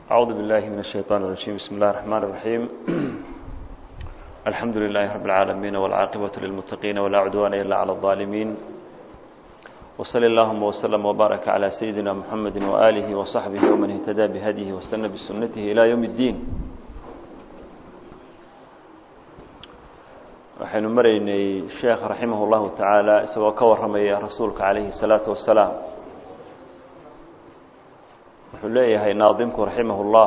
أعوذ بالله من الشيطان الرجيم بسم الله الرحمن الرحيم الحمد لله رب العالمين والعاقبة للمتقين ولا عدوان إلا على الظالمين وصلى اللهم وسلم وبارك على سيدنا محمد وآله وصحبه ومن اهتدى بهديه واستنى بسنته إلى يوم الدين waxaynu maraynay sheekh raximah اllahu tacaala isagoo ka warramaya rasuulka calayhi الsalaatu wasalaam wuxuu leeyahay naadimku raximah اllah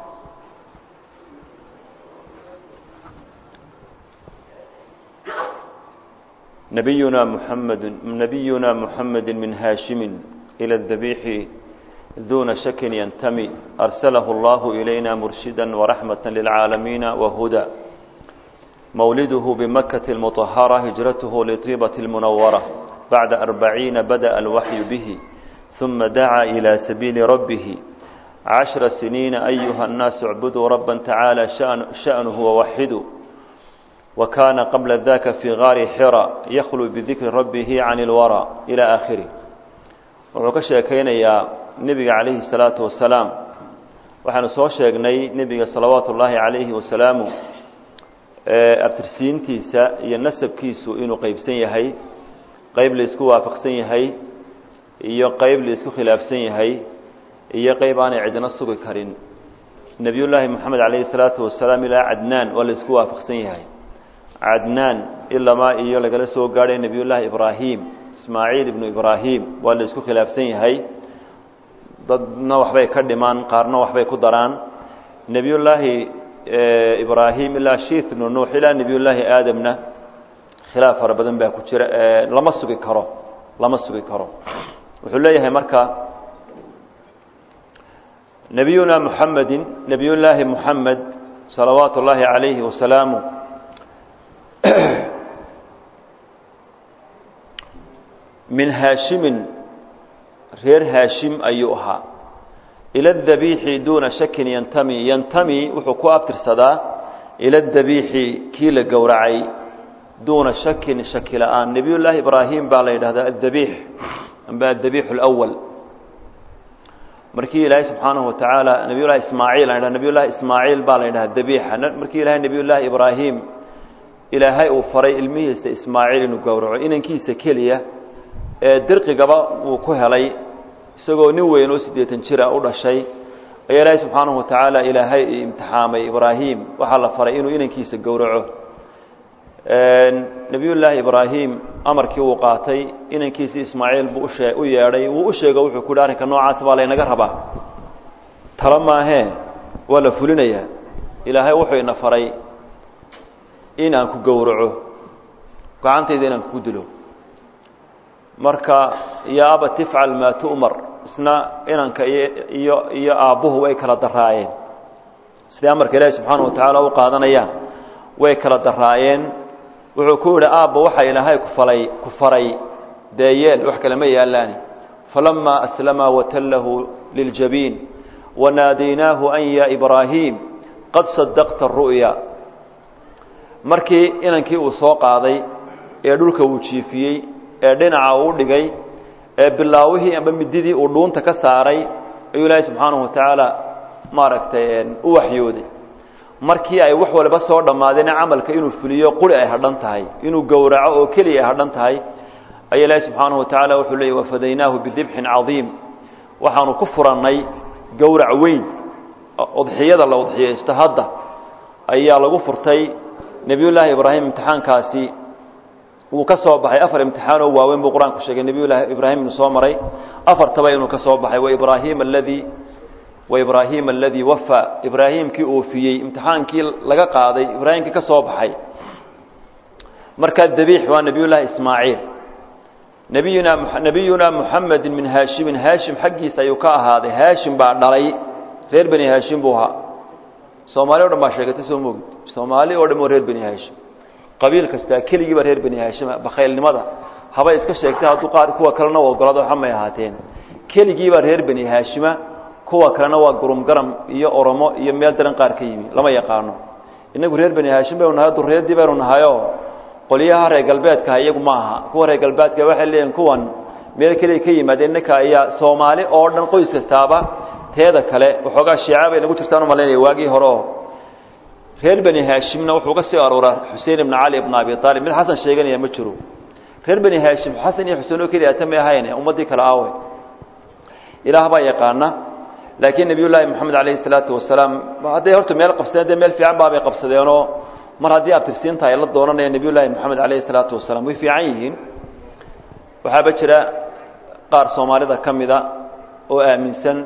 nabiyuna muxamed nabiyuna muxamedi min haashimi ilى اdabiixi duna shakin yantami arsalahu اllahu ilayna murshida waraxmaة lilcaalamiina wahuda مولده بمكة المطهرة هجرته لطيبة المنورة بعد أربعين بدأ الوحي به ثم دعا إلى سبيل ربه عشر سنين أيها الناس اعبدوا ربا تعالى شأن شأنه ووحدوا وكان قبل ذاك في غار حرى يخلو بذكر ربه عن الورى إلى آخره وعكشة كين يا نبي عليه الصلاة والسلام وحن سوشيقني نبي صلوات الله عليه وسلامه abtirsiintiisa iyo nasabkiisu inuu qeybsan yahay qeyb la isku waafaqsan yahay iyo qeyb la isku khilaafsan yahay iyo qeyb aanay cidna sugi karin nebiyullaahi moxamed calayhi salaatu wasalaam ilaa cadnaan waa la isku waafaqsan yahay cadnaan ilamaa iyo lagala soo gaadhay nebiyullaahi ibraahim ismaaciil ibnu ibraahim waa la isku khilaafsan yahay dadna waxbay ka dhimaan qaarna waxbay ku daraan nebiyullaahi ibrahim ilaa shiith ibnu nuux ilaa nebiy llaahi aadamna khilaaf fara badan baa ku jira lama sugi karo lama sugi karo wuxuu leeyahay marka nebiyuna muxamedin nebiy llaahi muxamed salawaatu اllaahi calayhi wasalaamu min haashimin reer haashim ayuu ahaa ila dabiixi duuna shakin yantami yantami wuxuu ku abtirsadaa ila dabiixi kii la gowracay duuna shakin shaki la-aan nebiy llaahi ibraahim baa la yidhahdaa adabiix amba adabiix اlأwal markii ilaahay subxaanahu watacaala nebiy llahi ismaaciil a nebiy llahi ismaaciil baa la yidhahda dabiixa markii ilahay nebiy llaahi ibraahim ilaahay uu faray ilmihiisa ismaaciil inuu gowraco inankiisa keliya ee dirqigaba uu ku helay isagoo nin weyn oo siddeetan jira u dhashay ayaa ilaahay subxaanahu watacaala ilaahay imtixaamay ibraahim waxaa la faray inuu inankiisa gowraco nebiyullaahi ibraahim amarkii uu qaatay inankiisii ismaaciil buu ushee u yeedhay wuu u sheego wuxuu ku hi arrinka noocaas baa laynaga rabaa talo maahee waa la fulinayaa ilaahay wuxuu ina faray in aan ku gowraco gacantayda inaan kugu dilo marka ya aba tifcal maa tu'mar isna inanka iyo iyo aabbuhu way kala daraayeen siday amarka ilaahi subxaana watacaala u qaadanayaan way kala daraayeen wuxuu ku yidhi aabba waxa ilaahay kufalay ku faray dee yeel wax kale ma yaalaani falamaa aslama watallahu liljabiin wanaadaynaahu an ya ibraahim qad sadaqta aru'ya markii inankii uu soo qaaday ee dhulka uu jiifiyey ee dhinaca uu dhigay ee bilaawihii amba mididii uu dhuunta ka saaray ayuu ilaahay subxaanahu watacaala maaragtay u waxyooday markii ay wax walba soo dhammaadeen camalka inuu fuliyo quri ay hadhan tahay inuu gowraco oo keliya ay hadhan tahay ayaa ilaahay subxaanahu watacaala wuxuu leeyay wafadaynaahu bidibxin cadiim waxaanu ku furannay gowrac weyn udxiyada la udxiyaysto hadda ayaa lagu furtay nebiyullaahi ibraahim imtixaankaasi wuu ka soo baxay afar imtixaanoo waaweyn buu qur-aanku sheegay nebiy llaahi ibraahim inuu soo maray afartaba inuu ka soo baxay waibraahim aladii waibraahima aladii wafaa ibraahimkii oofiyey imtixaankii laga qaaday ibraahimkii ka soo baxay markaa dabiix waa nebiy llaahi ismaaciil nabiyuna nebiyuna muxamedin min haashimin haashim xaggiisa ayuu ka ahaaday haashim baa dhalay reer beni haashim buu ahaa soomaali o dhan baa sheegatay soo moogid soomaali oo dhan oo reer beni haashim qabiil kastaa keligiiba reer beni haashima bakhaylnimada habay iska sheegtay hadduu qaar kuwa kalena u ogolaado xamay ahaateen keligiiba reer beni haashima kuwa kalena waa gurumgaram iyo oromo iyo meel daran qaar ka yimi lama yaqaano inagu reer beni haashim baynu nahay duriyadii baynu nahayo qolyaha reer galbeedkaha iyagu ma aha kuwa reer galbeedka waxay leeyihin kuwan meel keliya ka yimaadeen ninka ayaa soomaali oo dhan qoys kastaaba teeda kale waxoogaa shiica bay nagu jirtaan u malaynaya waagii hore oo reer beni haashimna wuxuu ka sii arooraa xuseen ibna cali ibna abi aalib mid xasan sheeganaya ma jiro reer beni haashim xasan iyo xuseen oo keliya ta may ahayn ummaddii kale aawe ilaah baa yaqaana laakiin nebiy llaahi moxamed calayhi salaatu wasalaam hadday horta meel qabsadeen dee meel fiican baabay qabsadeenoo mar haddii abtirsiinta ay la doonanaya nebiy llaahi moxamed calayhi salaatu wasalaam way fiican yihiin waxaaba jira qaar soomaalida ka mida oo aaminsan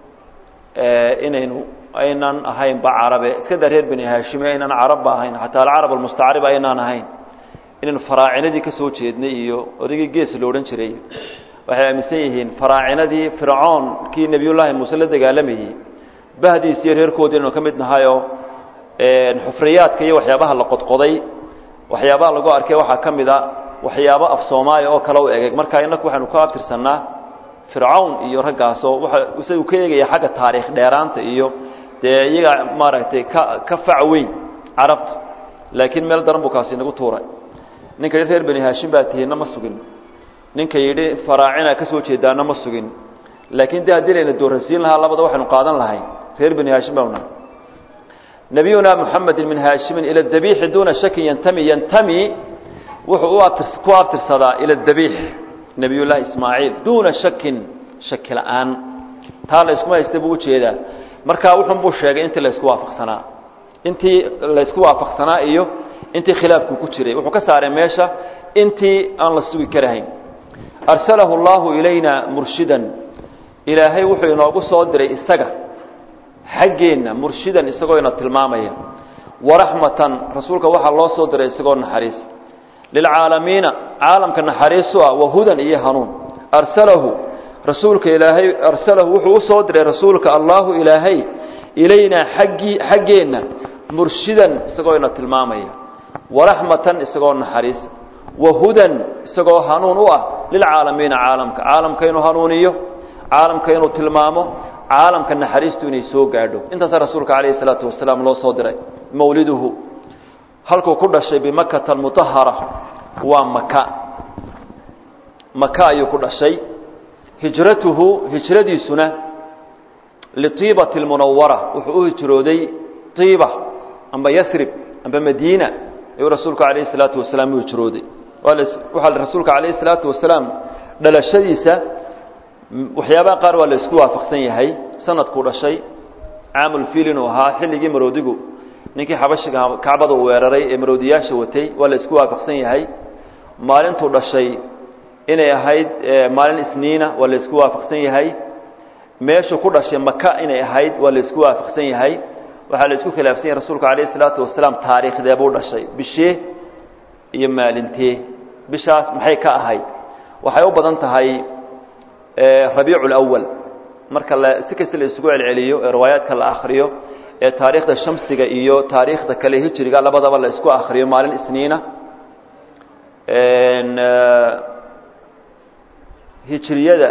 inaynu aynan ahaynba carabe iska daa reer beni haashime aynan carabba ahayn xataa alcarab almustacrib aynaan ahayn inaynu faraacinadii ka soo jeednay iyo odaygii gees lo odhan jiray waxay aaminsan yihiin faraacinadii fircoon kii nebiyullaahi muuse la dagaalamayey bahdiis iyo reerkoodii inaynu ka mid nahayoo xufriyaadka iyo waxyaabaha la qodqoday waxyaabaha lagu arkay waxaa ka mid a waxyaabo af soomaaliya oo kale u egeg marka inaku waxaynu ka abtirsannaa fircawn iyo raggaasoo waa isagu ka eegaya xagga taariikh dheeraanta iyo dee iyaga maaragtay ka ka fac weyn carabta laakiin meel daran buu kaasi inagu tuuray ninka yidhi reer beni haashim baa tihiinna ma sugin ninka yidhi faraacina ka soo jeedaana ma sugin laakiin de haddii layna doorasiin lahaa labada waxaynu qaadan lahayn reer beni haashim baanu nahay nabiyuna muxamedin min haashimin ila dabiixi duuna shakin yantami yantami wuxuu u abtir ku abtirsadaa ila dabiix nebiyullaahi ismaaciil duuna shakin shaki la-aan taa la iskuma haysta buu ujeedaa markaa wuxun buu sheegay intii laysku waafaqsanaa intii laysku waafaqsanaa iyo intii khilaafku ku jiray wuxuu ka saaray meesha intii aan la sugi karahayn arsalahu allahu ilayna murshidan ilaahay wuxuu inoogu soo diray isaga xaggeenna murshidan isagoo ina tilmaamaya waraxmatan rasuulka waxaa loo soo diray isagoo naxariis lilcaalamiina caalamka naxariisu ah wahudan iyo hanuun arsalahu rasuulka ilaahay arsalahu wuxuu u soo diray rasuulka allahu ilaahay ilaynaa aggii xaggeenna murshidan isagoo ina tilmaamaya waraxmatan isagoo naxariis wahudan isagoo hanuun u ah lilcaalamiina caalamka caalamka inuu hanuuniyo caalamka inuu tilmaamo caalamka naxariistu inay soo gaadho intaasaa rasuulka calayhi salaatu wasalaam loo soo diray mawliduhu halkuu ku dhashay bimakata almutahara waa maka maka ayuu ku dhashay hijratuhu hijradiisuna liiibati lmunawara wuxuu u hijrooday iiba amba yasrib amba madiina ayuu rasuulku calayhi salaatu wasalaam u hijrooday waxaa rasuulka calayhi salaatu wasalaam dhalashadiisa waxyaabaha qaar waa la isku waafaqsan yahay sanadkuu dhashay caamulfiil inuu ahaa xilligii maroodigu ninkii xabashiga kacbada uu weeraray ee maroodiyaasha watay waa la isku waafaqsan yahay maalintuu dhashay inay ahayd maalin isniina waa la isku waafaqsan yahay meeshuu ku dhashay maka inay ahayd waa la isku waafaqsan yahay waxaa la isku khilaafsan yahay rasuulku calayhi salaatu wasalaam taariikhdee buu dhashay bishee iyo maalintee bishaas maxay ka ahayd waxay u badan tahay rabiicu lawal marka la si kasta la isugu celceliyo ee riwaayaadka la akhriyo ee taariikhda shamsiga iyo taariikhda kale hijriga labadaba la isku akhriyo maalin isniina hijriyada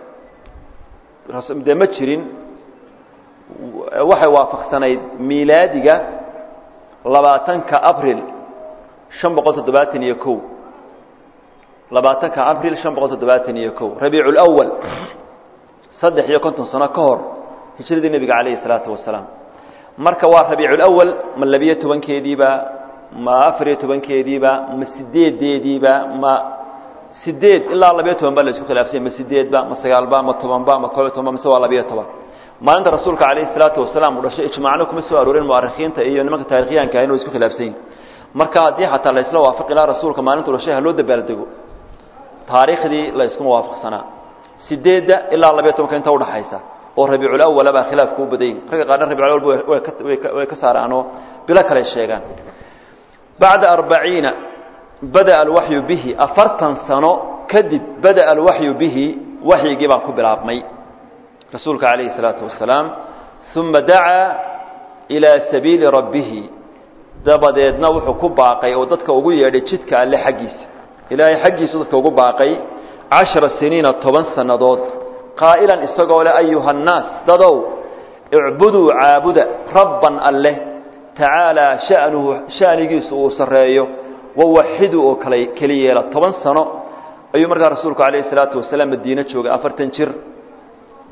dee ma jirin waxay waafaqsanayd miilaadiga labaatanka abril شhan boqol toddobaatan iyo ko labaatanka abril شhan boqol toddobaatan iyo ko rabiic اlأwal saddex iyo konton sano ka hor hijradii nebiga calayhi الsalaatu wasalaam marka waa rabiic اlأwal ma labiyo tobankeediiba ma afariyo tobankeediiba ma sideedeediiba ma sideed ilaa labiyo toban ba la isku khilaafsanya ma sideedba ma sagaalba ma tobanba ma koob iyo tobanba mise waa labiyo toban maalinta rasuulka calayhi الsalaatu wasalaam uu dhashay ijmaacno kuma soo aroorin mu'arikhiinta iyo nimanka taarikhyaanka ah inuu isku khilaafsan yihin marka haddii xataa la isla waafaqi laha rasuulka maalintuu dhashay ha loo dabaaldego taariikhdii la iskuma waafaqsanaa sideedda ilaa labiyo tobanka inta udhaxaysa oo rabiiculawala baa khilaafku u badayy ragga qaarna rabiculawal way ka saaraanoo bilo kale sheegaan bacda arbaciina bada'a alwaxyu bihi afartan sano kadib bada'a alwaxyu bihi waxyigii baa ku bilaabmay rasuulka calayhi salaatu wasalaam uma dacaa ilaa sabiili rabbihi dabadeedna wuxuu ku baaqay oo dadka ugu yeedhay jidka alle xaggiisa ilaahay xaggiisu dadka ugu baaqay cashara siniina toban sannadood qaa'ilan isagoo leh ayuha annaas dadow icbuduu caabuda rabban alleh tacaalaa sha'nuhu sha'nigiisu uu sarreeyo wawaxiduu oo kala keli yeela toban sano ayuu markaa rasuulku calayhi salaatu wasalaam madiine joogay afartan jir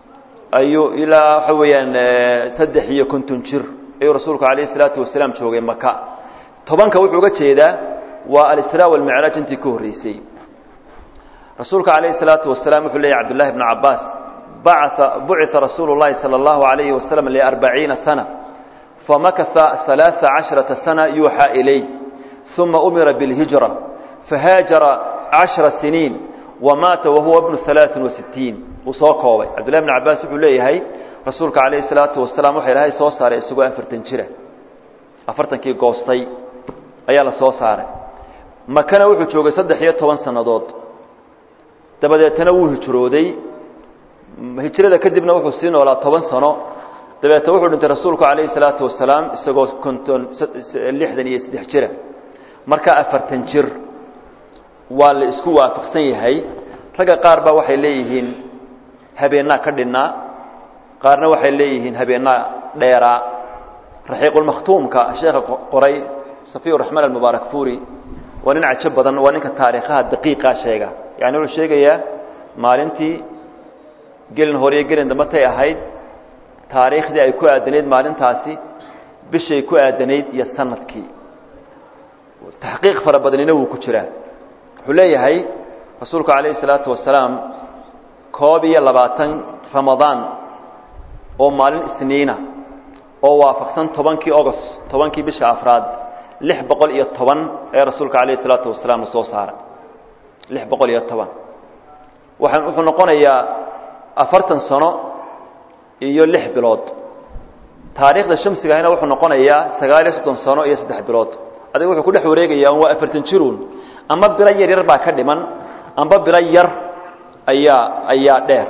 ayuu ilaa waxa weeyaan saddex iyo konton jir ayuu rasuulku calayhi salaatu wasalaam joogay maka tobanka wuxuu uga jeedaa waa alisraa walmicraaj intii ka horreysay rasuulka calayhi salaatu wasalaam wuxuu leeyahy cabdullahi bnu cabaas bacaa bucita rasuulu llahi sala allahu alayhi wasalam liarbaciina sana famakasa halaaa casharata sana yuuxaa ilay uma umira bilhijra fahaajara cashra siniin wamaata wahuwa bnu alaain wasittiin uu soo koobay cabdullahi bn cabaas wuxuu leeyahay rasuulka calayhi salaatu wasalaam waxa ilaahay soo saaray isagoo afartan jira afartankii goostay ayaa la soo saaray makana wuxuu joogay saddex iyo toban sannadood dabadeetana wuu hijrooday hijrada kadibna wuxuu sii noolaa toban sano dabeetna wuxuu dhintay rasuulku calayhi salaatu wasalaam isagoo konton lixdan iyo saddex jira marka afartan jir waa la isku waafaqsan yahay ragga qaar baa waxay leeyihiin habeennaa ka dhinnaa qaarna waxay leeyihiin habeennaa dheeraa raxiiqulmakhtuumka sheekha qoray safiyu raxmaan almubaarak furi waa nin cajo badan waa ninka taariikhaha daqiiqaa sheega yani wuxuu sheegayaa maalintii gelin hore iyo gelin dambe tay ahayd taariikhdii ay ku aadanayd maalintaasi bishay ku aadanayd iyo sanadkii taxqiiq fara badanina wuu ku jiraa wuxuu leeyahay rasuulku calayhi salaatu wasalaam koob iyo labaatan ramadaan oo maalin isniina oo waafaqsan tobankii ogost tobankii bisha afraad lix boqol iyo toban ee rasuulka calayhi salaatu wasalaam la soo saaray lix boqol iyo toban waxaa wuxuu noqonayaa afartan sano iyo lix bilood taariikhda shamsiga ahina wuxuu noqonayaa sagaal iyo soddon sano iyo saddex bilood adiga wuxuu ku dhex wareegayaa waa afartan jiruun amba bilo yar yar baa ka dhiman amba bilo yar ayaa ayaa dheer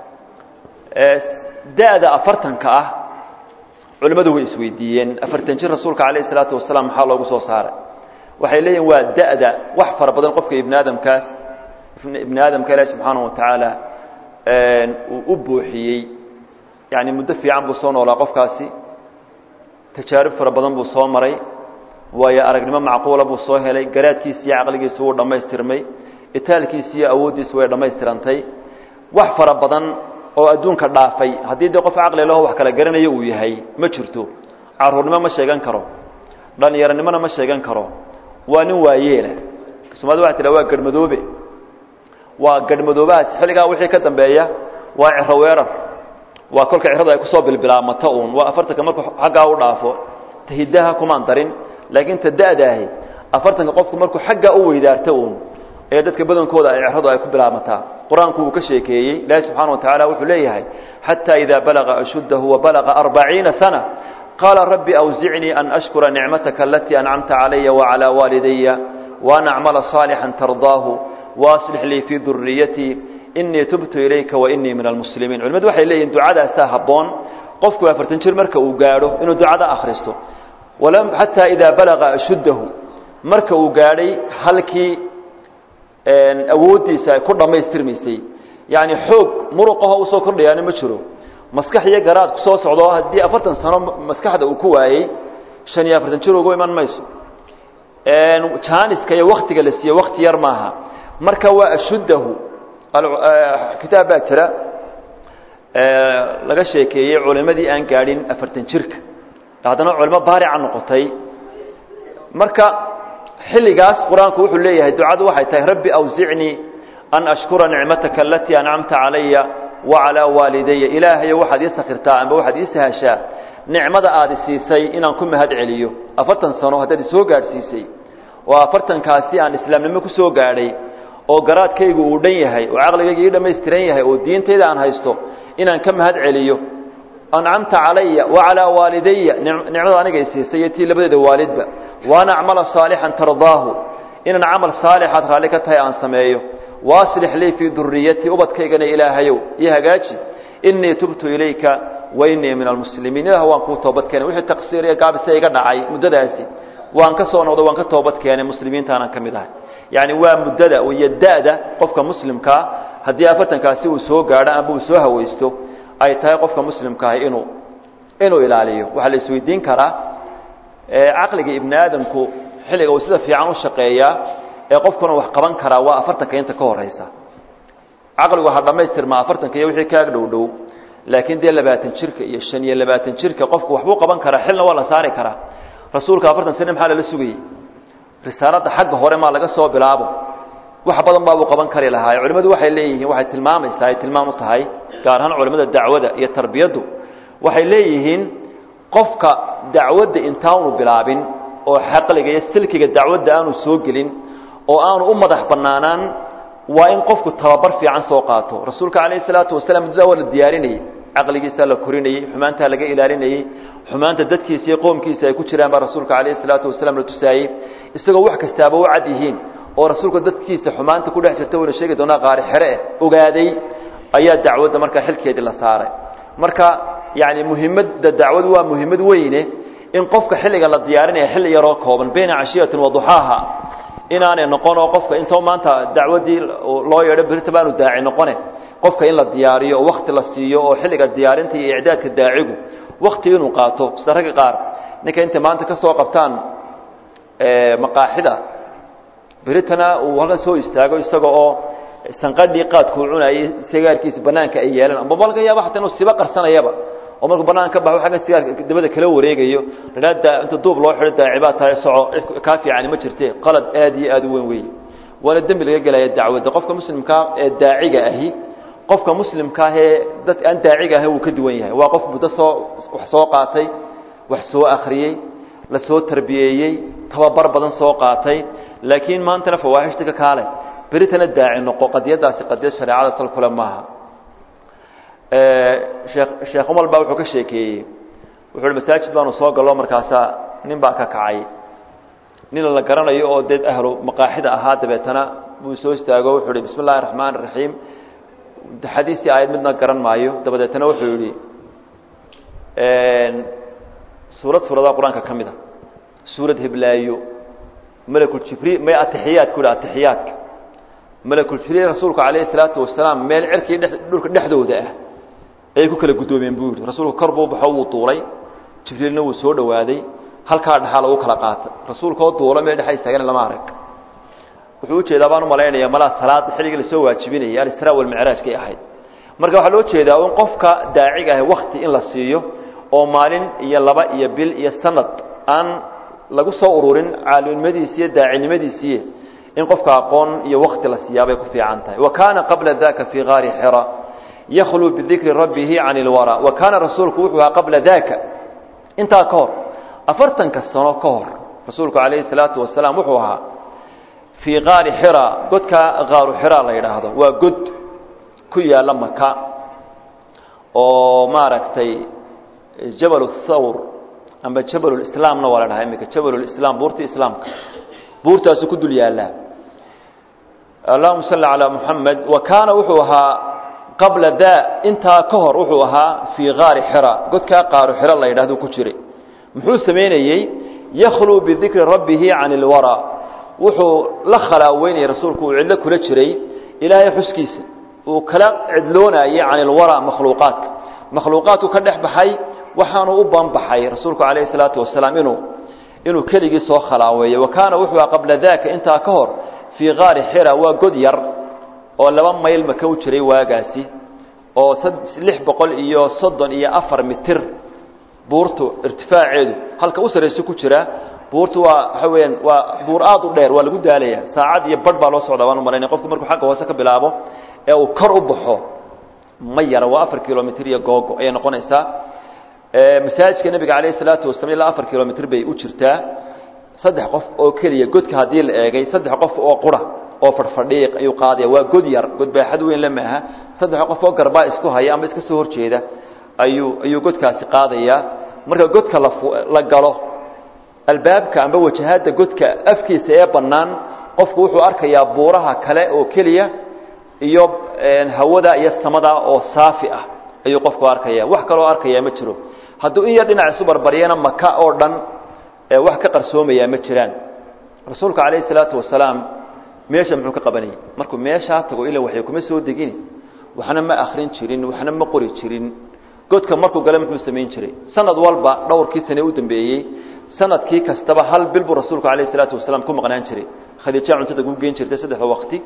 da-da afartanka ah culimmadu way isweydiiyeen afartan jir rasuulka calayhi salaatu wasalaam maxaa loogu soo saaray waxay leeyihin waa da-da wax fara badan qofka ibni aadamkaas ibni aadamka ilaahi subxaanahu watacaala uu u buuxiyey yani muddo fiican buu soo noolaa qofkaasi tajaarib fara badan buu soo maray waayo aragnimo macquula buu soo helay garaadkiisi iyo caqligiisu wuu dhammaystirmay itaalkiisi iyo awooddiisu way dhammaystirantay wax fara badan oo adduunka dhaafay haddii dee qof caqli laho wax kala garanayo uu yahay ma jirto caruurnimo ma sheegan karo dhallinyaronimona ma sheegan karo waa nin waayeela soomaalida waxay tidhaha waa garhmadoobe waa garhmadoobahaas xilligaa wixii ka dambeeya waa ciro weerar waa kolka ciradu ay kusoo bilbilaamato uun waa afartanka markuu xaggaa u dhaafo tahidaha kumaan darin laakiin ta da-daahi afartanka qofku markuu xaggaa u weydaarto uun ee dadka badankooda ay ciradu ay ku bilaamataa qur-aanku uu ka sheekeeyey ilaahi subxaana wa tacaala wuxuu leeyahay xataa idaa balaga ashuddahu wabalaga arbaciina sana qaala rabbi awzicnii an ashkura nicmataka alatii ancamta calaya wacalaa waalidaya waan acmala saalixan tardaahu waaslix lii fii duriyatii inii tubtu ilayka wainii min almuslimiin culimadu waxay leeyihin ducadaasaa habboon qofku afartan jir marka uu gaadho inuu ducada akhristo xataa idaa balaga ashuddahu marka uu gaadhay halkii awooddiisa ay ku dhammaystirmaysay yacni xoog muruqaho usoo kordhayaana ma jiro maskax iyo garaad ku soo socdo haddii afartan sano maskaxda uu ku waayey shan iyo afartan jir ugu iman mayso jaaniska iyo waktiga la siiye wakti yar maaha marka waa ashuddahu kitaab baa jira laga sheekeeyey culimadii aan gaadhin afartan jirka haddana culimo baarica noqotay marka xilligaas qur-aanku wuxuu leeyahay ducadu waxay tahay rabbi awsicnii an ashkura nicmataka alatii ancamta calaya wacalaa waalidaya ilaahayo waxaad ii sakhirtaa amba waxaad ii sahashaa nicmada aad siisay inaan ku mahad celiyo afartan sano haddaad isoo gaadhsiisay oo afartankaasi aan islaamnimo ku soo gaadhay oo garaadkaygu uu dhan yahay oo caqligayga ii dhammaystiran yahay oo diintayda aan haysto inaan ka mahad celiyo ancamta calaya wacalaa waalidaya nicmada aniga i siisay iyo tii labadeeda waalidba waan acmala saalixan tardaahu inaan camal saalixaad raalli ka tahay aan sameeyo waaslix lii fii duriyatii ubadkaygana ilaahayow io hagaaji inii tubtu ilayka wa inii min almuslimiin ilah waan kuu toobad keenay wixii taqsiir iyo gaabise iga dhacay muddadaasi waan ka soo noqday waan ka toobad keenay muslimiintaanan ka mid ahay yacni waa muddada iyo da-da qofka muslimkaa haddii afartankaasi uu soo gaadho amba uu soo hawaysto ay tahay qofka muslimkaahi inuu inuu ilaaliyo waxaa la isweydiin karaa caqliga ibni aadamku xilliga uu sida fiican u shaqeeyaa ee qofkuna wax qaban karaa waa afartanka inta ka horeysa caqligu ha dhammaystirmaa afartanka iyo wixii kaag dhow dhow laakiin dee labaatan jirka iyo shan iyo labaatan jirka qofku waxbuu qaban karaa xilna waa la saari karaa rasuulka afartan sane maxaa lala sugayey risaaladda xagga hore maa laga soo bilaabo wax badan baabuu qaban kari lahaa culimmadu waxay leeyihiin waxay tilmaamaysaa ay tilmaam u tahay gaar ahaan culimmada dacwada iyo tarbiyaddu waxay leeyihiin qofka dacwadda intaanu bilaabin oo xaqliga iyo silkiga dacwadda aanu soo gelin oo aanu u madax bannaanaan waa in qofku tababar fiican soo qaato rasuulka calayhi salaatu wasalaam muddadaa waa la diyaarinayey caqligiisaa la korinayey xumaantaa laga ilaalinayey xumaanta dadkiisa iyo qoomkiisa ay ku jiraan baa rasuulka calayhi salaatu wasalaam la tusaayey isagoo wax kastaaba u cad yihiin oo rasuulka dadkiisa xumaanta ku dhex jirta wayna sheegi doonaa qaari xere eh ogaaday ayaa dacwadda markaa xilkeedii la saaray marka yacni muhimadda dacwadu waa muhimmad weyne in qofka xilliga la diyaarinaya xilli yaroo kooban bayna cashiyatin wa duxaaha inaanay noqonoo qofka intoo maanta dacwaddii loo yeedho berita baanu daaci noqone qofka in la diyaariyo oo wakti la siiyo oo xilliga diyaarinta iyo icdaadka daacigu wakti inuu qaato sida ragga qaar ninka intay maanta ka soo qabtaan maqaaxida beritana uu halkan soo istaago isaga oo sanqadhii qaadkuu cunayay sigaarkiisa banaanka ay yeelaan amba laga yaaba xataa inuu siba qarsanayaba oo markuu banaanka ka baxo xagga sigaarka dabada kala wareegayo rada inta duub loo xidho daacibaa tahay soco kaa fiicani ma jirte qalad aad iyo aad u weyn weeye waana dembi laga gelaya dacwadda qofka muslimkaa ee daaciga ahi qofka muslimka ahee dad aan daaciga ahi wuu ka duwan yahay waa qof muddo soo wax soo qaatay wax soo akhriyey la soo tarbiyeeyey tababar badan soo qaatay laakiin maantana fawaaxishta ka kaale beritana daaci noqo qadiyadaasi qadiyad shareecada sal kule maaha sheekh sheekh umal baa wuxuu ka sheekeeyey wuxuu uhi masaajid baanu soo gallo markaasaa nin baa ka kacay nin la garanayo oo dee ahlu maqaaxida ahaa dabeetana buu soo istaago wuxuu ihi bismi اllahi الraxmaan الraxiim xadiisii aayad midna garan maayo dabadeetana wuxuu yihi suurad suuradaha qur-aanka ka mid a suurad heblaayo malakuljibriil may atixiyaadku yidhi atixiyaadka malakuljibriil rasuulku calayhi salaatu wasalaam meel cirkii dhe dhulka dhexdooda ah ayay ku kala guddoomeen buu yidhi rasuulku kor buu baxo wuu duulay jibriilna wuu soo dhowaaday halkaa dhexaa lagu kala qaatay rasuulka oo duula meel dhexa istaagana lama arag wuxuu ujeedaa baan u malaynaya malaa salaada xilligii lasoo waajibinayay alisraa walmicraajkay ahayd marka waxaa loo jeedaa in qofka daaciga ah wakti in la siiyo oo maalin iyo laba iyo bil iyo sanad aan lagu soo ururin caalimnimadiisi iyo daacinimadiisii in qofka aqoon iyo wakti la siiyaabay ku fiican tahay wa kaana qabla daka fii gaari xira yakhluu bidikri rabbihi can ilwara wa kaana rasuulku wuxuu ahaa qabla daka intaa ka hor afartanka sano ka hor rasuulku calayhi salaatu wasalaam wuxuu ahaa fii gaari xira godka gaaru xira la yidhaahdo waa god ku yaalla maka oo maaragtay jabal thawr amba jabalulislaamna waa la dhahaa iminka jabalulislaam buurtii islaamka buurtaasu ku dul yaallaa allahuma salli calaa muxamed wa kaana wuxuu ahaa qabla daa intaa ka hor wuxuu ahaa fii gaari xira godkaa qaaru xiro la yidhahdo ku jiray muxuu samaynayey yakhluu bidikri rabbihi can ilwara wuxuu la khalaaweynayay rasuulku uu cidlo kula jiray ilaahay xuskiisa uu kala cidloonayay can ilwara makhluuqaadka makhluuqaadku ka dhex baxay waxaanu u banbaxay rasuulku calayhi salaatu wasalaam inuu inuu keligii soo khalaaweeyo wa kaana wuxuu aha qabla daaka intaa ka hor fii gaari xira waa god yar oo laba mayl maka u jiray waagaasi oo lix boqol iyo soddon iyo afar mitir buurtu irtifaaceedu halka u sarrayso ku jira buurtu waa waxa weyaan waa buur aad u dheer waa lagu daalaya saacad iyo barh baa loo socdaa waan u malaynaya qofku markuu xagga hoose ka bilaabo ee uu kor u baxo ma yara waa afar kilomitr iyo googo ayay noqonaysaa masaajidka nebiga calayhi salaatu wasalam ilaa afar kilomitr bay u jirtaa saddex qof oo keliya godka haddii la eegay saddex qof oo qura oo fadhfadhiiq ayuu qaadaya waa god yar god baaxad weyn la maaha saddex qof oo garbaa isku haya ama iska soo horjeeda ayuu ayuu godkaasi qaadayaa marka godka la la galo albaabka amba wajahada godka afkiisa ee bannaan qofku wuxuu arkayaa buuraha kale oo keliya iyo hawada iyo samada oo saafi ah ayuu qofku arkaya wax kaloo arkaya ma jiro hadduu in yar dhinac isu barbaryana maka oo dhan wax ka qarsoomayaa ma jiraan rasuulka calayhi salaatu wasalaam meesha muxuu ka qabanayay markuu meeshaa tago ila waxay kuma soo degini waxna ma akrin jirin waxna ma qori jirin godka markuu gale muxuu samayn jiray sanad walba dhowrkii sane u dambeeyey sanadkii kastaba hal bil buu rasuulku calayhi salaatu wasalaam ku maqnaan jiray khadiija cuntada ugu geen jirtay saddexda waqti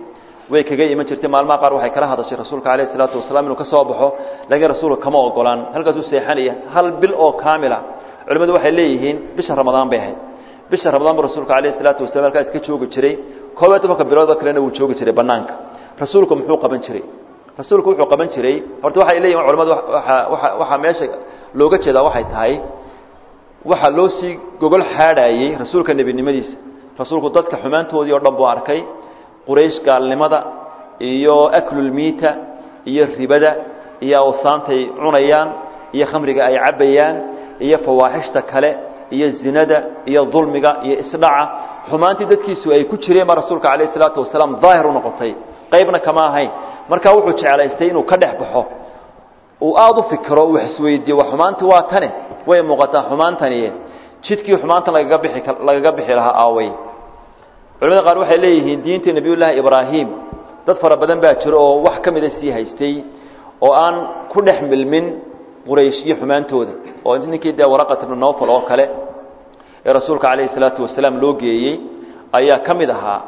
way kaga iman jirtay maalmaha qaar waxay kala hadashay rasuulka calayhi salaatu wasalaam inuu ka soo baxo laakiin rasuulka kama ogolaan halkaasuu seexanaya hal bil oo kaamila culimmadu waxay leeyihiin bisha ramadaan bay ahayd bisha ramadaan buu rasuulka calayhi salaatu wasalam halkaa iska joogi jiray koob iyo tobanka biloodoo kalena wuu joogi jiray bannaanka rasuulku muxuu qaban jiray rasuulku wuxuu qaban jiray horta waxay leeyihin culamadu waa waxaa meesha looga jeedaa waxay tahay waxaa loo sii gogol xaadhaayey rasuulka nebinimadiisa rasuulku dadka xumaantoodii o dhan buu arkay quraysh gaalnimada iyo aklulmiita iyo ribada iyo awsaantay cunayaan iyo khamriga ay cabbayaan iyo fawaaxishta kale iyo zinada iyo dulmiga iyo isdhaca xumaantii dadkiisu ay ku jireen baa rasuulka calayh isalaatu wasalaam daahir u noqotay qaybna kama ahayn markaa wuxuu jeclaystay inuu ka dhex baxo uu aada u fikiro uu isweydiiyo wa xumaantii waa tane way muuqataa xumaantani jidkii xumaantan lagaga bixi lagaga bixi lahaa aaway culamada qaar waxay leeyihiin diinta nebiyullaahi ibraahim dad fara badan baa jiro oo wax ka mida sii haystay oo aan ku dhex milmin quraysh iyo xumaantooda oo ninkii dee waraqat ibnu nofal oo kale ee rasuulka calayhi salaatu wasalaam loo geeyey ayaa ka mid ahaa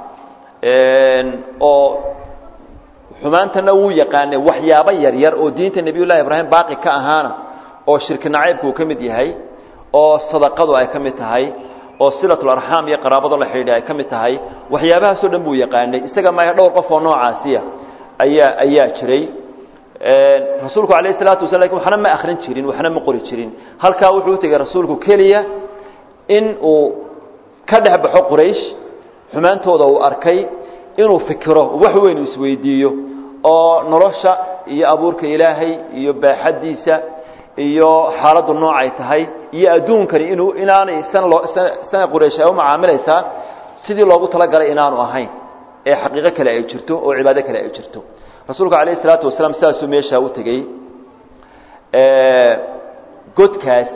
oo xumaantana wuu yaqaanay waxyaabo yaryar oo diinta nebiyullahi ibraahim baaqi ka ahaana oo shirki nacaybku uu ka mid yahay oo sadaqadu ay ka mid tahay oo silatlarxaam iyo qaraabado la xidhiidha ay ka mid tahay waxyaabahaasoo dhan buu yaqaanay isaga maya dhowr qof oo noocaasiya ayaa ayaa jiray rasuulku calayh isalaatu wasala lakin waxna ma akhrin jirin waxna ma qori jirin halkaa wuxuu u tegey rasuulku keliya in uu ka dhex baxo quraysh xumaantooda uu arkay inuu fikiro wax weyn isweydiiyo oo nolosha iyo abuurka ilaahay iyo baaxaddiisa iyo xaaladdu noocay tahay iyo adduunkani inuu inaanay san loo sana quraysh ay u macaamilaysaa sidii loogu talagalay inaanu ahayn ee xaqiiqo kale ay jirto oo cibaado kale ay jirto rasuulku calayh isalaatu wasalaam sidaasuu meeshaa u tegey godkaas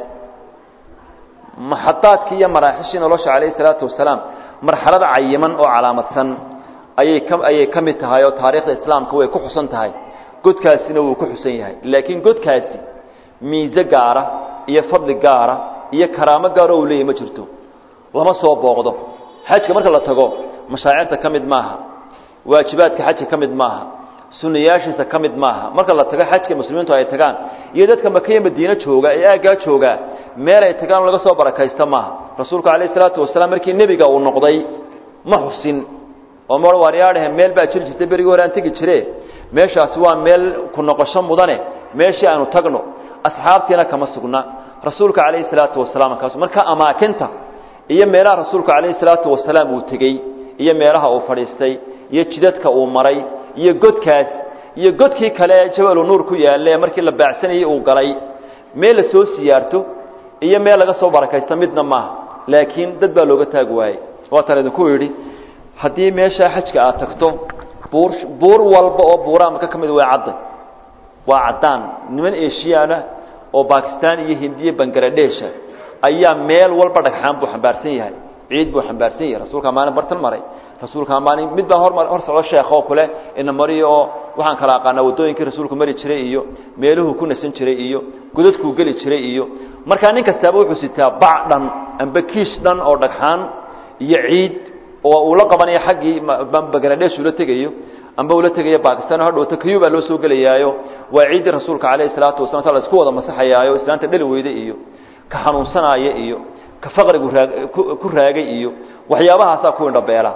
maxadaadkii iyo maraaxishii nolosha calayhi salaatu wasalaam marxalad cayiman oo calaamadsan ayay ka ayay ka mid tahay oo taariikhda islaamka way ku xusan tahay godkaasina wuu ku xusan yahay laakiin godkaasi miise gaara iyo fadli gaara iyo karaamo gaaro uu leeyahy ma jirto lama soo booqdo xajka marka la tago mashaacirta ka mid maaha waajibaadka xajka ka mid maaha sunayaashiisa ka mid maaha marka la tago xajka muslimiintu ay tagaan iyo dadka makiya madiine jooga ee aaggaa joogaa meel ay tagaan laga soo barakaysta maaha rasuulku calayh isalaatu wasalaam markii nebiga uu noqday ma xusin oo ma waaryaadhahe meel baa jiri jirtay berigii hore aan tegi jire meeshaasi waa meel ku noqosho mudane meeshii aanu tagno asxaabtiina kama sugna rasuulka calayhi salaatu wasalaam kaas marka amaakinta iyo meelaha rasuulka calayhi salaatu wasalaam uu tegey iyo meelaha uu fadhiistay iyo jidadka uu maray iyo godkaas iyo godkii kale ee jabalu nuur ku yaalle markii la baacsanayey uu galay meel la soo siyaarto iyo meel laga soo barakaysto midna maaha laakiin dad baa looga taagi waayey waatan idinku yidhi haddii meeshaa xajka aad tagto buur buur walba oo buuraha maka ka mid waa cadday waa caddaan niman eshiyaana oo bakistan iyo hindiya bangaladeesha ayaa meel walba dhagxaan buu xambaarsan yahay ciid buu xambaarsan yahay rasuulkaa maalin bartan maray rasuulkaa maalin mid baa hor hor socdo sheekh oo kule ina mariyo oo waxaan kala aqaanaa waddooyinkii rasuulku mari jiray iyo meeluhuu ku nasan jiray iyo godadkuu geli jiray iyo markaa nin kastaaba wuxuu sitaa bac dhan amba kiish dhan oo dhagxaan iyo ciid oo uu la qabanayo xaggii bangaladesh ula tegayo amba ula tegayo bakistan hadhowta kayu baa loo soo gelayaayo waa ciiddii rasuulka calayhi salaatu wasalam sa la isku wada masaxayaayo islaanta dhali weyde iyo ka xanuunsanaaya iyo ka faqrigu raag ku raagay iyo waxyaabahaasaa ku indhabeela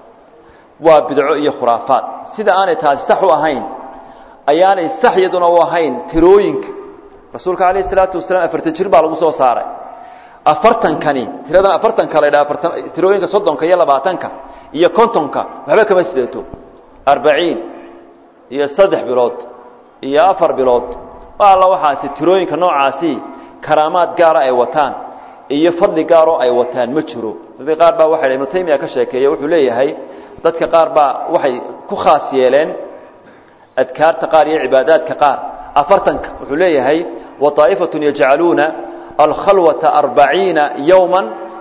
waa bidco iyo khuraafaad sida aanay taasi sax u ahayn ayaanay sax iyaduna u ahayn tirooyinka rasuulka calayhi salaatu wasalaam afartan jir baa lagu soo saaray afartankani tiradan afartanka la ydhaha aartan tirooyinka soddonka iyo labaatanka iyo kontonka waxba kama sideeto arbaciin iyo saddex bilood iyo afar bilood alla waxaasi tirooyinka noocaasi karaamaad gaara ay wataan iyo fadli gaaroo ay wataan ma jiro dadka qaar baa waxa ibnu taymiya ka sheekeeya wuxuu leeyahay dadka qaar baa waxay ku khaas yeeleen adkaarta qaar iyo cibaadaadka qaar afartanka wuxuu leeyahay waطaa'ifatun yajcaluuna alkhalwata arbaciina yowma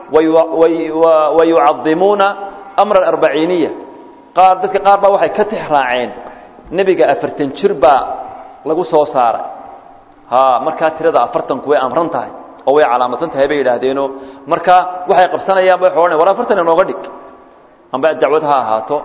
wayucadimuuna amra alarbaciiniya qaar dadka qaar baa waxay ka tix raaceen nebiga afartan jir baa lagu soo saaray ha markaa tirada afartanku way amran tahay oo way calaamadsan tahay bay yidhaahdeeno marka waxay qabsanayaan ba waxa war afartan inooga dhig amba dacwad ha ahaato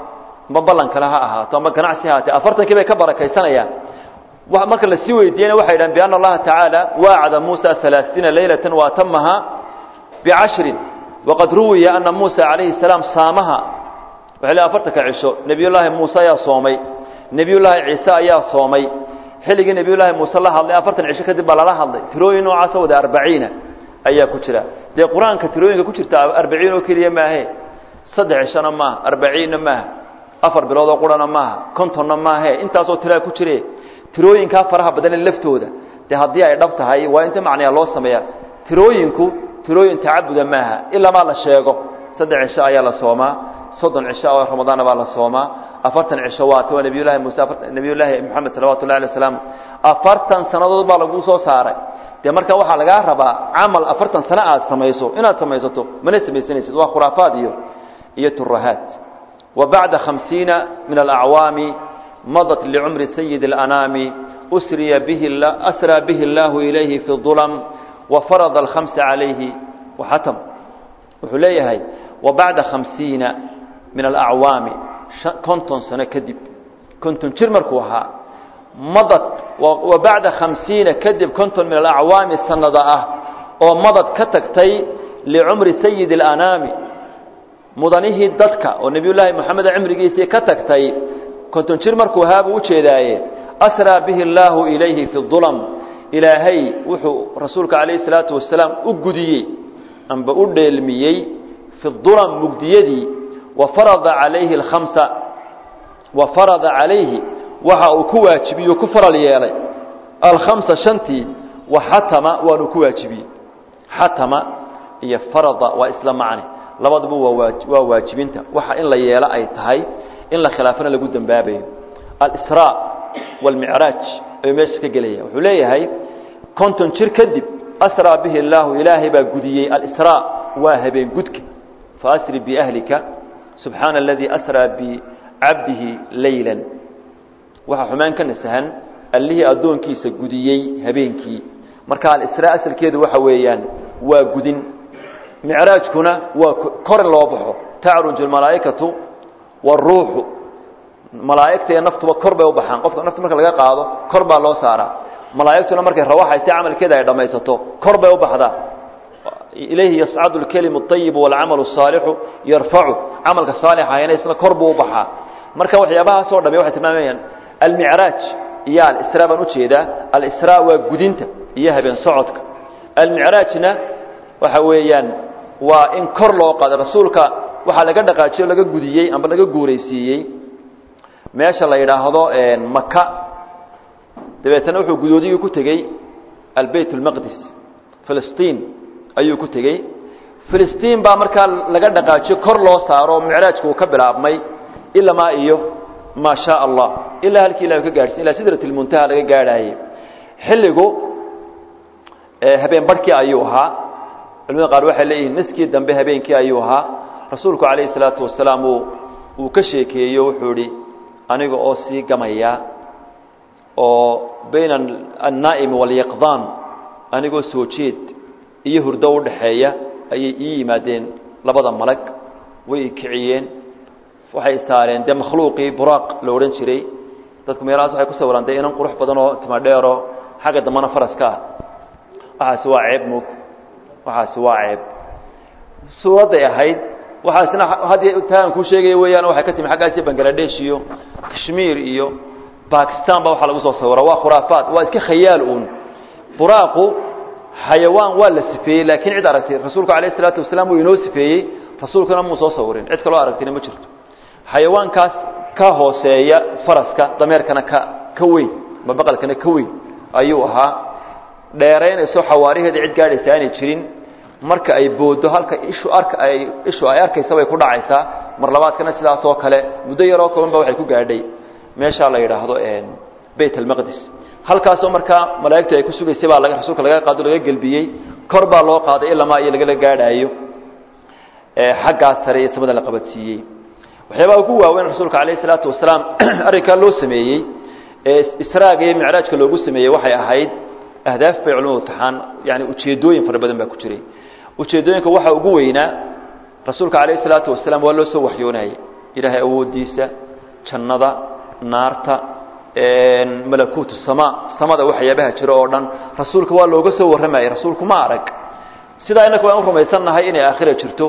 amba ballan kale ha ahaato amba ganacsi ha ahaatee afartankii bay ka barakaysanayaan marka la sii weydiiyena waxay dhahan bianna allaha tacaala waacada muusa alaaiina leylatan waatamaha bicashrin waqad ruwiya ana muusa calayhi salaam saamaha waxay le afartanka cisho nebiyullaahi muuse ayaa soomay nebiyullaahi ciise ayaa soomay xilligii nebiyullaahi muuse la hadlay afartan cisho kadib baa lala hadlay tirooyin noocaasa wada arbaciina ayaa ku jira dee qur-aanka tirooyinka ku jirta arbaciin oo keliya maahe saddex cishona maaha arbaciinna maaha afar biloodoo qurana maaha kontonna maahe intaasoo tiraa ku jire tirooyinkaa faraha badane laftooda dee haddii ay dhab tahay waa inta macnaya loo sameeya tirooyinku tirooyin tacabuda maaha ilamaa la sheego saddex cisho ayaa la soomaa soddon cisho oo ramadaana baa la soomaa afartan cisho waata waa nebiyullahi muuse nebiyullaahi moxamed salawatu llahi alay wasalam afartan sannadood baa lagu soo saaray dee marka waxaa lagaa rabaa camal afartan sano aad samayso inaad samaysato mana samaysanaysid waa khuraafaad iyo iyo turahaat wa bacda khamsiina min alacwaami madat licumri sayidi اlanaami usriya bihi asraa bihi اllahu ilayhi fi اظulm wafarada alkhamsa calayhi waxatam wuxuu leeyahay wa bacda khamsiina min alacwaami konton sano kadib konton jir markuu ahaa madad wa bacda khamsiina kadib konton min alacwaami sanada ah oo madad ka tagtay licumri sayidi اlanaami mudanihii dadka oo nebiyullaahi moxamed cimrigiisii ka tagtay konton jir markuu ahaa buu ujeedaaye asraa bihi اllaahu ilayhi fi اظulm ilaahay wuxuu rasuulka calayhi salaatu wasalaam u gudiyey amba u dheelmiyey fi dulam mugdiyadii wa farada calayhi alkhamsa wa farada calayhi waxa uu ku waajibiye ku faral yeelay alkhamsa shantii wa xatama waanu ku waajibiyey xatama iyo farada waa isla macne labaduba waa waa waajibinta waxa in la yeelo ay tahay in la khilaafana lagu dembaabayo alsraa wاlmicraaj ayuu meesha ka gelaya wuxuu leeyahay konton jir kadib asraa bihi اllaahu ilaahay baa gudiyey alsraa waa habeen gudka faasri biahlika subxaana aladii asraa bicabdihi leyla waxaa xumaan ka nasahan allihii addoonkiisa gudiyey habeenkii marka alisraa asalkeedu waxa weeyaan waa gudin micraajkuna waa kor in loo baxo tacruju almalaa'ikatu wاruuxu malaa'igta iyo naftuba kor bay u baxaan qofka nafta marka laga qaado kor baa loo saaraa malaa'igtuna markay rawaxaysa camalkeeda ay dhammaysato kor bay u baxdaa ilayhi yascadu اlkelimu الطayibu wاlcamalu الsaalixu yarfacu camalka saalixahayna isna kor buu u baxaa marka waxyaabahaasoo dhami waxay tilmaamayaan almicraaj iyo alisraa baan ujeedaa alisraa waa gudinta iyo habeen socodka almicraajna waxa weeyaan waa in kor loo qaado rasuulka waxaa laga dhaqaajiyo laga gudiyey amba laga guuraysiiyey meesha la yidhaahdo maka dabeetana wuxuu gudoodigii ku tegey albeyt اlmaqdis filistiin ayuu ku tegey filistiin baa markaa laga dhaqaajiyo kor loo saaro micraajka uu ka bilaabmay ilamaa iyo maa shaa allah ilaa halkii ilah ka gaadhsin ilaa sidrat اlmuntaha laga gaadhaaye xilligu habeen barhkii ayuu ahaa culimada qaar waxay leeyihiin niskii dambe habeenkii ayuu ahaa rasuulku calayhi salaatu wasalaam uu uu ka sheekeeyo wuxuu idhi aniga oo sii gamaya oo bayna annaa'imi walyaqdaan anigoo soo jeed iyo hurdo u dhaxeeya ayay ii yimaadeen labada malag way i kiciyeen waxay saareen dee makhluuqii buraaq la odhan jiray dadku meelahaas waxay ku sawiraan dee inan qurux badan oo timadheero xagga dambana faraska ah waxaasi waa ceeb moogta waxaasi waa ceeb suuradday ahayd waxaasna haddii taan kuu sheegaya weeyaan waxay ka timi xaggaasi bangaladesh iyo kashmiir iyo bakistan ba waxaa lagu soo sawira waa khuraafaad waa iska khayaal uun buraaqu xayawaan waa la sifeeyey laakiin cid aragtay rasuulku alayh isalaatu wasalaam wuu inoo sifeeyey rasuulkuna muu soo sawirin cid kaloo aragtina ma jirto xayawaankaas ka hooseeya faraska dameerkana ka ka weyn ma baqalkana ka weyn ayuu ahaa dheeraynayso xawaariheeda cid gaadhaysa aanay jirin marka ay boodo halka ishu arka ay ishu ay arkaysa bay ku dhacaysaa mar labaadkana sidaas oo kale muddo yaroo kooban ba waxay ku gaadhay meeshaa la yidhaahdo bayt almaqdis halkaasoo markaa malaa'igtu ay ku sugaysay baa laga rasuulka laga qaado laga gelbiyey kor baa loo qaaday ilamaa iyo lagala gaadhaayo xaggaas sare iyo samada la qabadsiiyey waxyaabaha ugu waaweyn rasuulka calayh isalaatu wasalaam arrinkaa loo sameeyey ee israaga iyo micraajka loogu sameeyey waxay ahayd ahdaaf bay culimadu taxaan yani ujeeddooyin fara badan baa ku jiray ujeeddooyinka waxaa ugu weynaa rasuulka calayh isalaatu wasalaam waa loo soo waxyoonayey ilaahay awooddiisa jannada naarta malakuutu sama samada waxyaabaha jiro oo dhan rasuulka waa looga soo warramayay rasuulku ma arag sidaa inaku waan u rumaysannahay inay aakhira jirto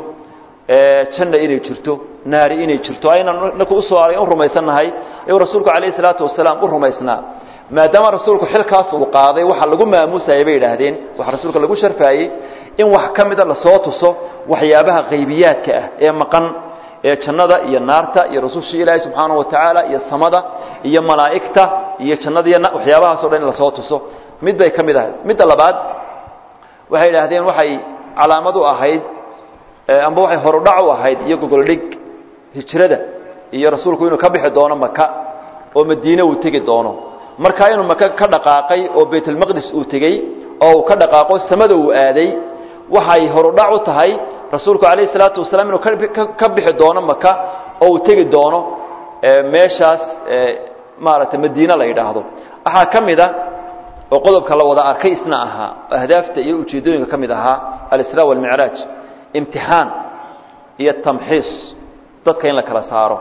janna inay jirto naari inay jirto aynan inaku usoo arag u rumaysannahay ayuu rasuulku calayhi salaatu wasalaam u rumaysnaa maadaama rasuulku xilkaas uu qaaday waxa lagu maamuusayay bay idhaahdeen waxa rasuulka lagu sharfaayey in wax ka mida lasoo tuso waxyaabaha qaybiyaadka ah ee maqan ee jannada iyo naarta iyo rasushii ilaahay subxaanahu wa tacaala iyo samada iyo malaa'igta iyo jannada iyo waxyaabahaas o dhan in lasoo tuso mid bay ka mid ahayd midda labaad waxay idhaahdeen waxay calaamad u ahayd amba waxay horudhac u ahayd iyo gogoldhig hijrada iyo rasuulku inuu ka bixi doono maka oo madiine uu tegi doono markaa inuu maka ka dhaqaaqay oo baytulmaqdis uu tegey oo uu ka dhaqaaqo samada uu aaday waxay horudhac u tahay rasuulku calayhi salaatu wasalaam inuu ka bixi doono maka oo uu tegi doono meeshaas maaragtay madiine la yidhaahdo waxaa ka mid a oo qodobka la wada arkay isna ahaa ahdaafta iyo ujeeddooyinka ka mid ahaa alisraa walmicraaj imtixaan iyo tamxiis dadka in la kala saaro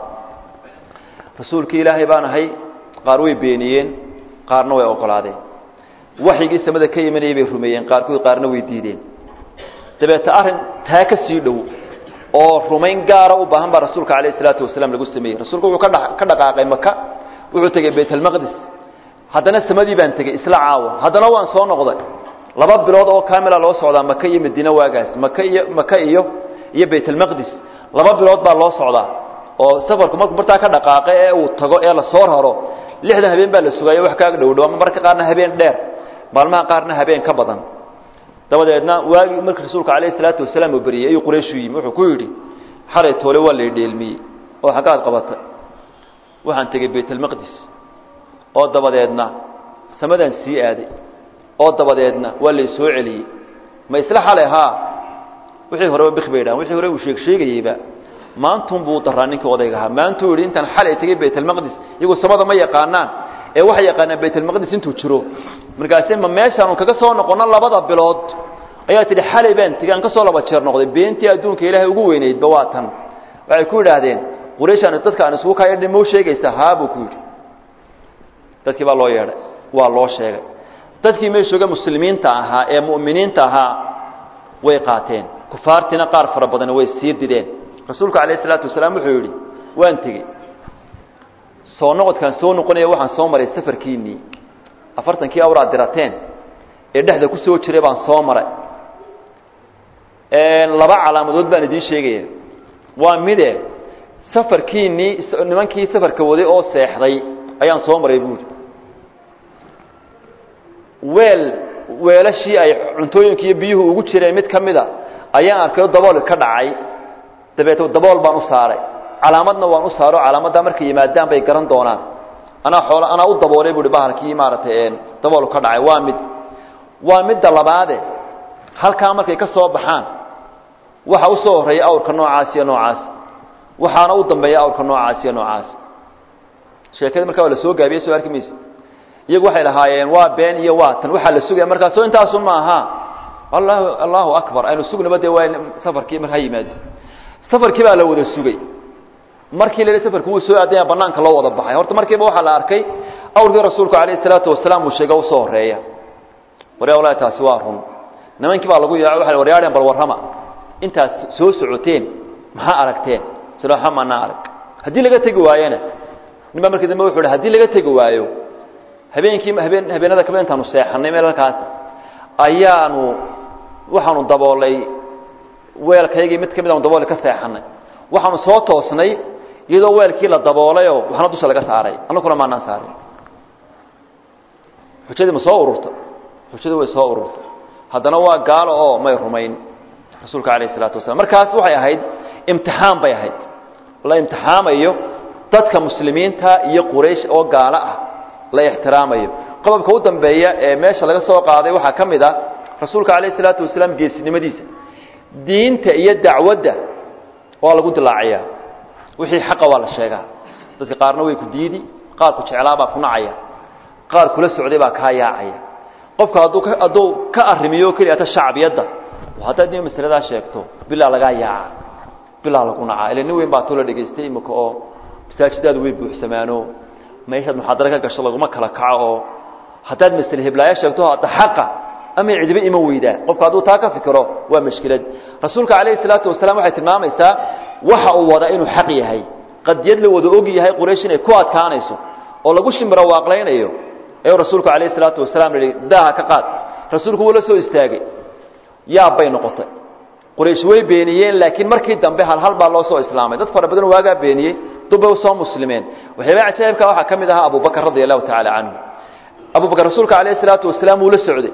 rasuulkii ilaahay baan ahay qaar way beeniyeen qaarna way ogolaadeen waxyigii samada ka imanayay bay rumeeyeen qaarkood qaarna way diideen dabeete arrin taa ka sii dhow oo rumayn gaara u baahan baa rasuulka calayhi salaatu wasalaam lagu sameeyey rasuulku wuxuu kadha ka dhaqaaqay maka wuxuu tegey baytalmaqdis haddana samadii baan tegey isla caawa haddana waan soo noqday laba bilood oo kaamila loo socdaa maka iyo madiine waagaas maka iyo maka iyo iyo baytalmaqdis laba bilood baa loo socdaa oo safarku markuu bartaa ka dhaqaaqay ee uu tago ee la soo raro lixdan habeen baa la sugaaya wax kaaga dhowdhow ama marka qaarna habeen dheer maalmaha qaarna habeen ka badan dabadeedna waagii markii rasuulka calayhi salaatu wasalaam uu beriyey ayuu qurayshu yimi wuxuu ku yidhi xalay toole waa lay dheelmiyey oo xaggaad qabatay waxaan tegey baytalmaqdis oo dabadeedna samadaan sii aaday oo dabadeedna waa lay soo celiyey ma isla xalay haa wixii horeba bik bay dhahan wixii hore uu sheeg sheegayeyba maantun buu daraa ninkii odayga ahaa maantuu yidhi intaan xalay tegey baytalmaqdis iyagoo samada ma yaqaanaan ee waxay yaqaanaan baytalmaqdis intuu jiro markaase ma meeshaanu kaga soo noqonno labada bilood ayaa tidhi xalay baan tegey aan ka soo laba jeer noqday beentii adduunka ilaahay ugu weynaydba waa tan waxay ku yidhaahdeen qurayshaan dadka aan isugu kaayadhi mau sheegaysaa haa buu ku yidhi dadkii baa loo yeedhay waa loo sheegay dadkii meeshooga muslimiinta ahaa ee mu'miniinta ahaa way qaateen kufaartiina qaar fara badan way sii dideen rasuulku calayhi salaatu wasalaam wuxuu yidhi waan tegey soo noqodkaan soo noqonaya waxaan soo maray safarkiinnii afartankii awraad dirateen ee dhexda ku soo jiray baan soo maray laba calaamadood baan idiin sheegaya waa mide safarkiinnii nimankii safarka waday oo seexday ayaan soo maray buuri weel weelashii ay cuntooyinka iyo biyuhu ugu jireen mid ka mida ayaan arkay dabool ka dhacay dabeete dabool baan u saaray calaamadna waan u saaro calaamaddaa markay yimaadaan bay garan doonaan anaa xoolo anaa u daboolay buuhi bahalkii maaragtay dabool ka dhacay waa mid waa midda labaade halkaa markay ka soo baxaan waxa u soo horreeya awrka noocaas iyo noocaas waxaana u dambeeya awrka noocaas iyo noocaas sheekadii markaa waa la soo gaabiyey soo arki mayse iyagu waxay lahaayeen waa been iyo waa tan waxaa la sugaya markaas soo intaasun ma aha allahu allahu akbar aynu sugnaba dee waa safarkii mar ha yimaado safarkii baa la wada sugay markii la safarku wuu soo aadaya banaanka loo wada baxay horta markiiba waxaa la arkay awrkii rasuulku calayhi salaatu wasalaam uu sheega usoo horeeya waryaa walahi taasi waa run nimankii baa lagu yaa waxay waryaadheen bal warrama intaas soo socoteen maxaa aragteen silaxa maanaa arag haddii laga tegi waayena nin baa markii dambe wuxuu hi hadii laga tegi waayo habeenkii habeen habeenada kaba intaanu seexannay meel halkaas ayaanu waxaanu daboolay weelkaygii mid ka mid aanu daboolay ka seexannay waxaanu soo toosnay iyadoo weelkii la daboolayoo waxna dusha laga saaray annaguna maanaan saarin xujadii ma soo ururta xujadii way soo ururta haddana waa gaalo oo may rumayn rasuulka calayh isalaatu wasalaam markaas waxay ahayd imtixaan bay ahayd la imtixaamayo dadka muslimiinta iyo quraysh oo gaalo ah la ixtiraamayo qodobka u dambeeya ee meesha laga soo qaaday waxaa ka mid ah rasuulka calayh isalaatu wasalaam geesinimadiisa diinta iyo dacwadda waa lagu dilaaciyaa wixii xaqa waa la sheegaa dadka qaarna way ku diidi qaar ku jeclaa baa ku nacaya qaar kula socday baa kaa yaacaya qofka hadduu ka hadduu ka arrimiyo keliyata shacbiyadda haddaad nin masaladaa sheegto bilaa lagaa yaaca bilaa lagu nacaa ila nin weyn baa too la dhegaystay imika oo masaajidaadu way buuxsamaano meeshaad muxaadaro ka gasho laguma kala kaco oo haddaad masle heblaayo sheegto hadda xaqa ama cidiba iman weydaa qofku hadduu taa ka fikiro waa mashkilad rasuulka calayhi salaatu wasalaam waxay tilmaamaysaa waxa uu wadaa inuu xaq yahay qadiyad la wada og yahay quraysh inay ku adkaanayso oo lagu shimbiro waaqlaynayo ayuu rasuulku calayhi salaatu wasalaam yihi daaha ka qaad rasuulku wuu la soo istaagay yaab bay noqotay quraysh way beeniyeen laakiin markii dambe halhal baa loo soo islaamay dad fara badan waagaa beeniyey dubbay usoo muslimeen waxyaaba cajaa'ibka waxaa ka mid ahaa abubakr radia allahu tacaala canhu abubakr rasuulka calayhi salaatu wasalaam wuu la socday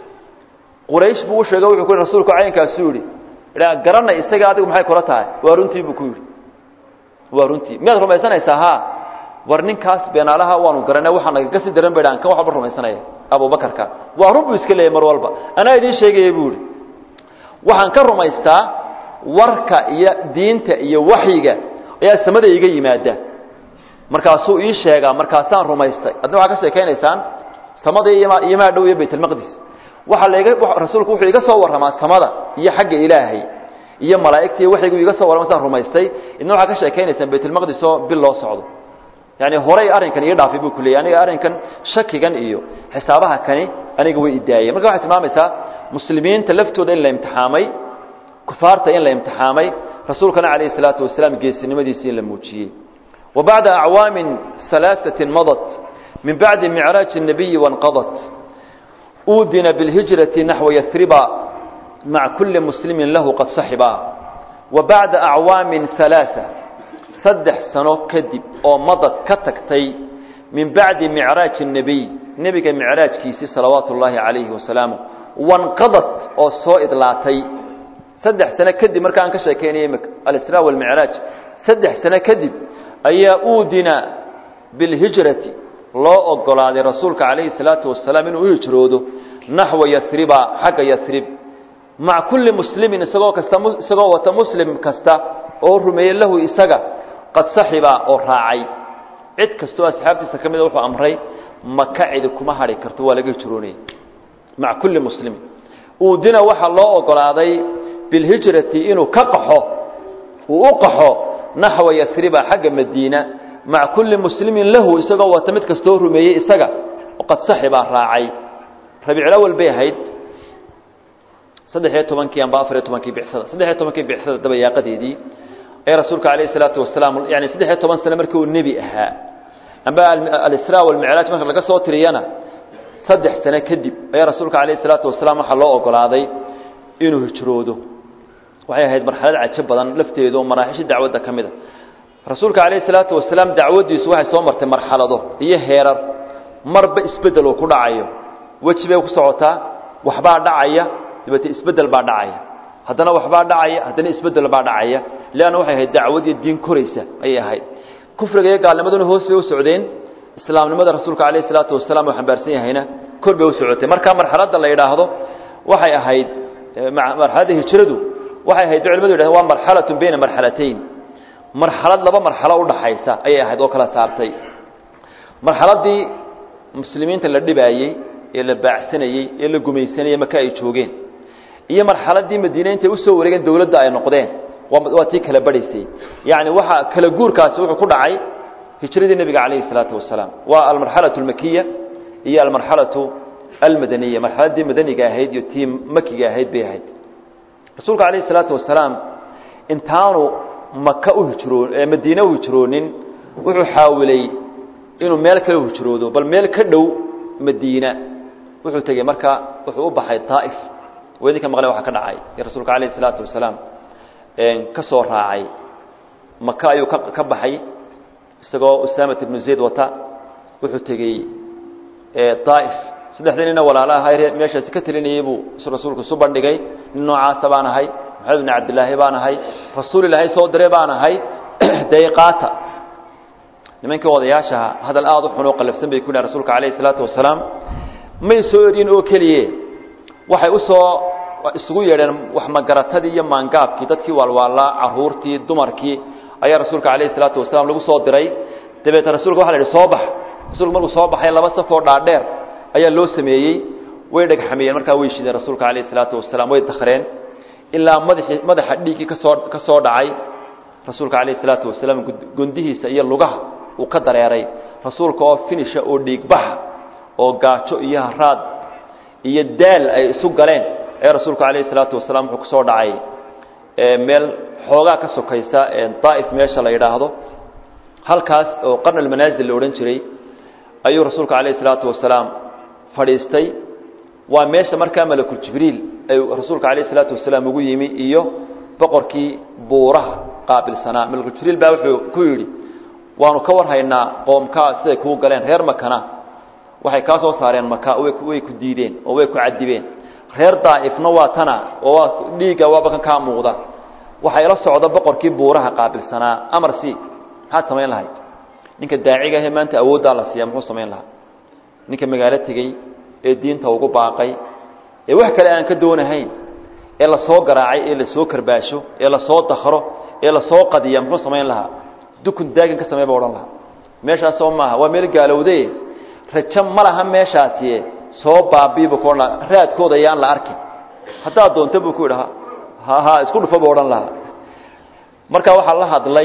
quraysh buu u sheegay wuxuu ku yihi rasuulku caynkaasuu yidhi garanay isaga adigu maxay kula tahay waa runtii buu ku yidhi waa runtii miyaad rumaysanaysaa ha war ninkaas beenaalaha waanu garanay waxaa nagaga sii daran bay dhahan kan wax walba rumaysanaya abubakarka waa run buu iska leeyay mar walba anaa idiin sheegaya buu yidhi waxaan ka rumaystaa warka iyo diinta iyo waxyiga ayaa samada iga yimaada markaasuu ii sheegaa markaasaan rumaystay adna waxaa ka sheekaynaysaan samada iyo maa dhow iyo baytalmaqdis waxaa lag rasuulku wuxuu iga soo warramaa samada iyo xagga ilaahay iyo malaa'igta iyo waxaygu iga soo warrama saan rumaystay idna waxaa ka sheekaynaysaan baytulmaqdis oo bil loo socdo yani horay arrinkan ii dhaafay buu ku leeyay aniga arrinkan shakigan iyo xisaabaha kani aniga way idaayeen marka waxay tilmaamaysaa muslimiinta laftooda in la imtixaamay kufaarta in la imtixaamay rasuulkana calayhi salaatu wasalaam geesinimadiisii in la muujiyey wa bacda acwaamin alaaثatin madat min bacdi micraaji الnabiyi wanqadat uudina biاlhijrati naxwa yasriba maca kuli muslimi lahu qad saxiba wa bacda acwaamin alaaثa saddex sano kadib oo madad ka tagtay min bacdi micraaji الnebiy nebiga micraajkiisii salawaatu ullaahi calayhi wasalaamu wanqadad oo soo idlaatay saddex sano kadib marka aan ka sheekaynayay imika alisraa walmicraaj saddex sano kadib ayaa uudina bilhijrati loo ogolaaday rasuulka calayhi salaatu wasalaam inuu u hijroodo naxwa yasriba xagga yasrib maca kulli muslimin isagoo kasta isagoo wata muslim kasta oo rumeeyey lahu isaga qad saxiba oo raacay cid kastoo asxaabtiisa ka mida wuxuu amray maka cidi kuma hadhi karto waa laga hijroonaya maca kulli muslimin uudina waxaa loo ogolaaday bilhijrati inuu ka qaxo uu u qaxo naxwa yasriba xagga madiina maca kulli muslimin lahu isagoo wata mid kastoo rumeeyey isaga qad saxibaa raacay rabiiclawal bay ahayd saddex-iyo tobankii amba afariyo tobankii bicsada saddex-iyo tobankii bicsada dabayaaqadeedii ee rasuulka calayhi salaatu wasalaam yani saddex-iyo toban sano markii uu nebi ahaa amba alisraa walmicraaj marka laga soo tiriyana saddex sano kadib ayaa rasuulka calayhi salaatu wasalaam waxaa loo ogolaaday inuu hijroodo waxay ahayd marxalad cajo badan lafteedu oo maraaxishii dacwadda ka mid a rasuulka calayhi salaatu wasalaam dacwaddiisu waxay soo martay marxalado iyo heerar marba isbeddel uu ku dhacayo weji bay ku socotaa waxbaa dhacaya dabeete isbeddel baa dhacaya haddana waxbaa dhacaya haddana isbeddel baa dhacaya leanna waxay ahayd dacwad iyo diin koraysa ayay ahayd kufriga iyo gaalnimaduna hoos bay u socdeen islaamnimada rasuulka calayhi salaatu wasalaam uu xambaarsan yahayna kor bay u socotay marka marxaladda la yidhaahdo waxay ahayd marxaladda hijradu waxay ahayd culimadu yidhahdeen waa marxalatun bayna marxalatayn marxalad laba marxalo udhaxaysa ayay ahayd oo kala saartay marxaladdii muslimiinta la dhibaayey ee la baacsanayey ee la gumaysanayey maka ay joogeen iyo marxaladdii madiine intay usoo wareegeen dowladda ay noqdeen waa tii kala badhaysay yacni waxa kala guurkaasi wuxuu ku dhacay hijradii nebiga calayhi salaatu wasalaam waa almarxalatu almakiya iyo almarxalatu almadaniya marxaladdii madaniga ahayd iyo tii makiga ahayd bay ahayd rasuulka calayhi salaatu wasalaam intaanu maka u hijroo madiine u hijroonin wuxuu xaawilay inuu meel kale u hijroodo bal meel ka dhow madiina wuxuu tegey marka wuxuu u baxay daa'if weedinka maqle waxa ka dhacay ee rasuulka calayhi salaatu wasalaam ka soo raacay maka ayuu ka ka baxay isagoo usaamat ibnu zayd wata wuxuu tegey daa'if saddexdii nina walaalaha meeshaasi ka telinayey buu rasuulku isu bandhigay nin noocaasa baan ahay maxamed bn cabdilaahi baan ahay rasuul ilaahay soo diray baan ahay dayqaata nimankii odayaashaha hadal aada u xunoo qallafsan bay ku yihahan rasuulka calayhi salaatu wasalaam may soo eryin oo keliye waxay usoo isugu yeedheen wax magaratadii iyo maangaabkii dadkii waalwaalaa caruurtii dumarkii ayaa rasuulka calayhi salaatu wasalaam lagu soo diray dabeetna rasuulka waxa la yidhi soo bax rasuulku markuu soo baxay laba safoo dhaadheer ayaa loo sameeyey way dhegxamiyeen markaa way shideen rasuulka calayhi salaatu wasalaam way dakhreen ilaa madaxii madaxa dhiiggii kasoo ka soo dhacay rasuulka calayhi salaatu wasalaam gundihiisa iyo lugaha uu ka dareeray rasuulka oo finisha oo dhiigbaxa oo gaajo iyo haraad iyo daal ay isu galeen ee rasuulku calayhi salaatu wasalaam wuxuu kusoo dhacay meel xoogaa ka sokaysa daa'if meesha la yidhaahdo halkaas oo qarn almanaasil la odhan jiray ayuu rasuulku calayhi salaatu wasalaam fadhiistay waa meesha markaa malakul jibriil ayuu rasuulka calayhi salaatu wasalaam ugu yimi iyo boqorkii buuraha qaabilsanaa malakul jibriil baa wuxuu ku yidhi waanu ka warhaynaa qoomkaa siday kuu galeen reer makana waxay kaa soo saareen maka way ku diideen oo way ku cadibeen reer daa'ifna waa tana oo waa dhiigga waaba kan kaa muuqda waxaa ila socda boqorkii buuraha qaabilsanaa amar c maxaad samayn lahayd ninka daaciga ahee maanta awooddaa la siiya muxuu samayn lahaa ninka magaalo tegey ee diinta ugu baaqay ee wax kale aan ka doonahayn ee lasoo garaacay ee lasoo karbaasho ee lasoo dakro ee lasoo qadiya muxuu samayn lahaa dukun daagin ka samey ba odhan lahaa meeshaasoo maaha waa meel gaalowde rajo ma laha meeshaasi soo baabiibu ku odhan lahaa raadkooda yaan la arkin haddaad doonto buu ku yidhi ha ha isku dhufo buu odhan lahaa marka waxaa la hadlay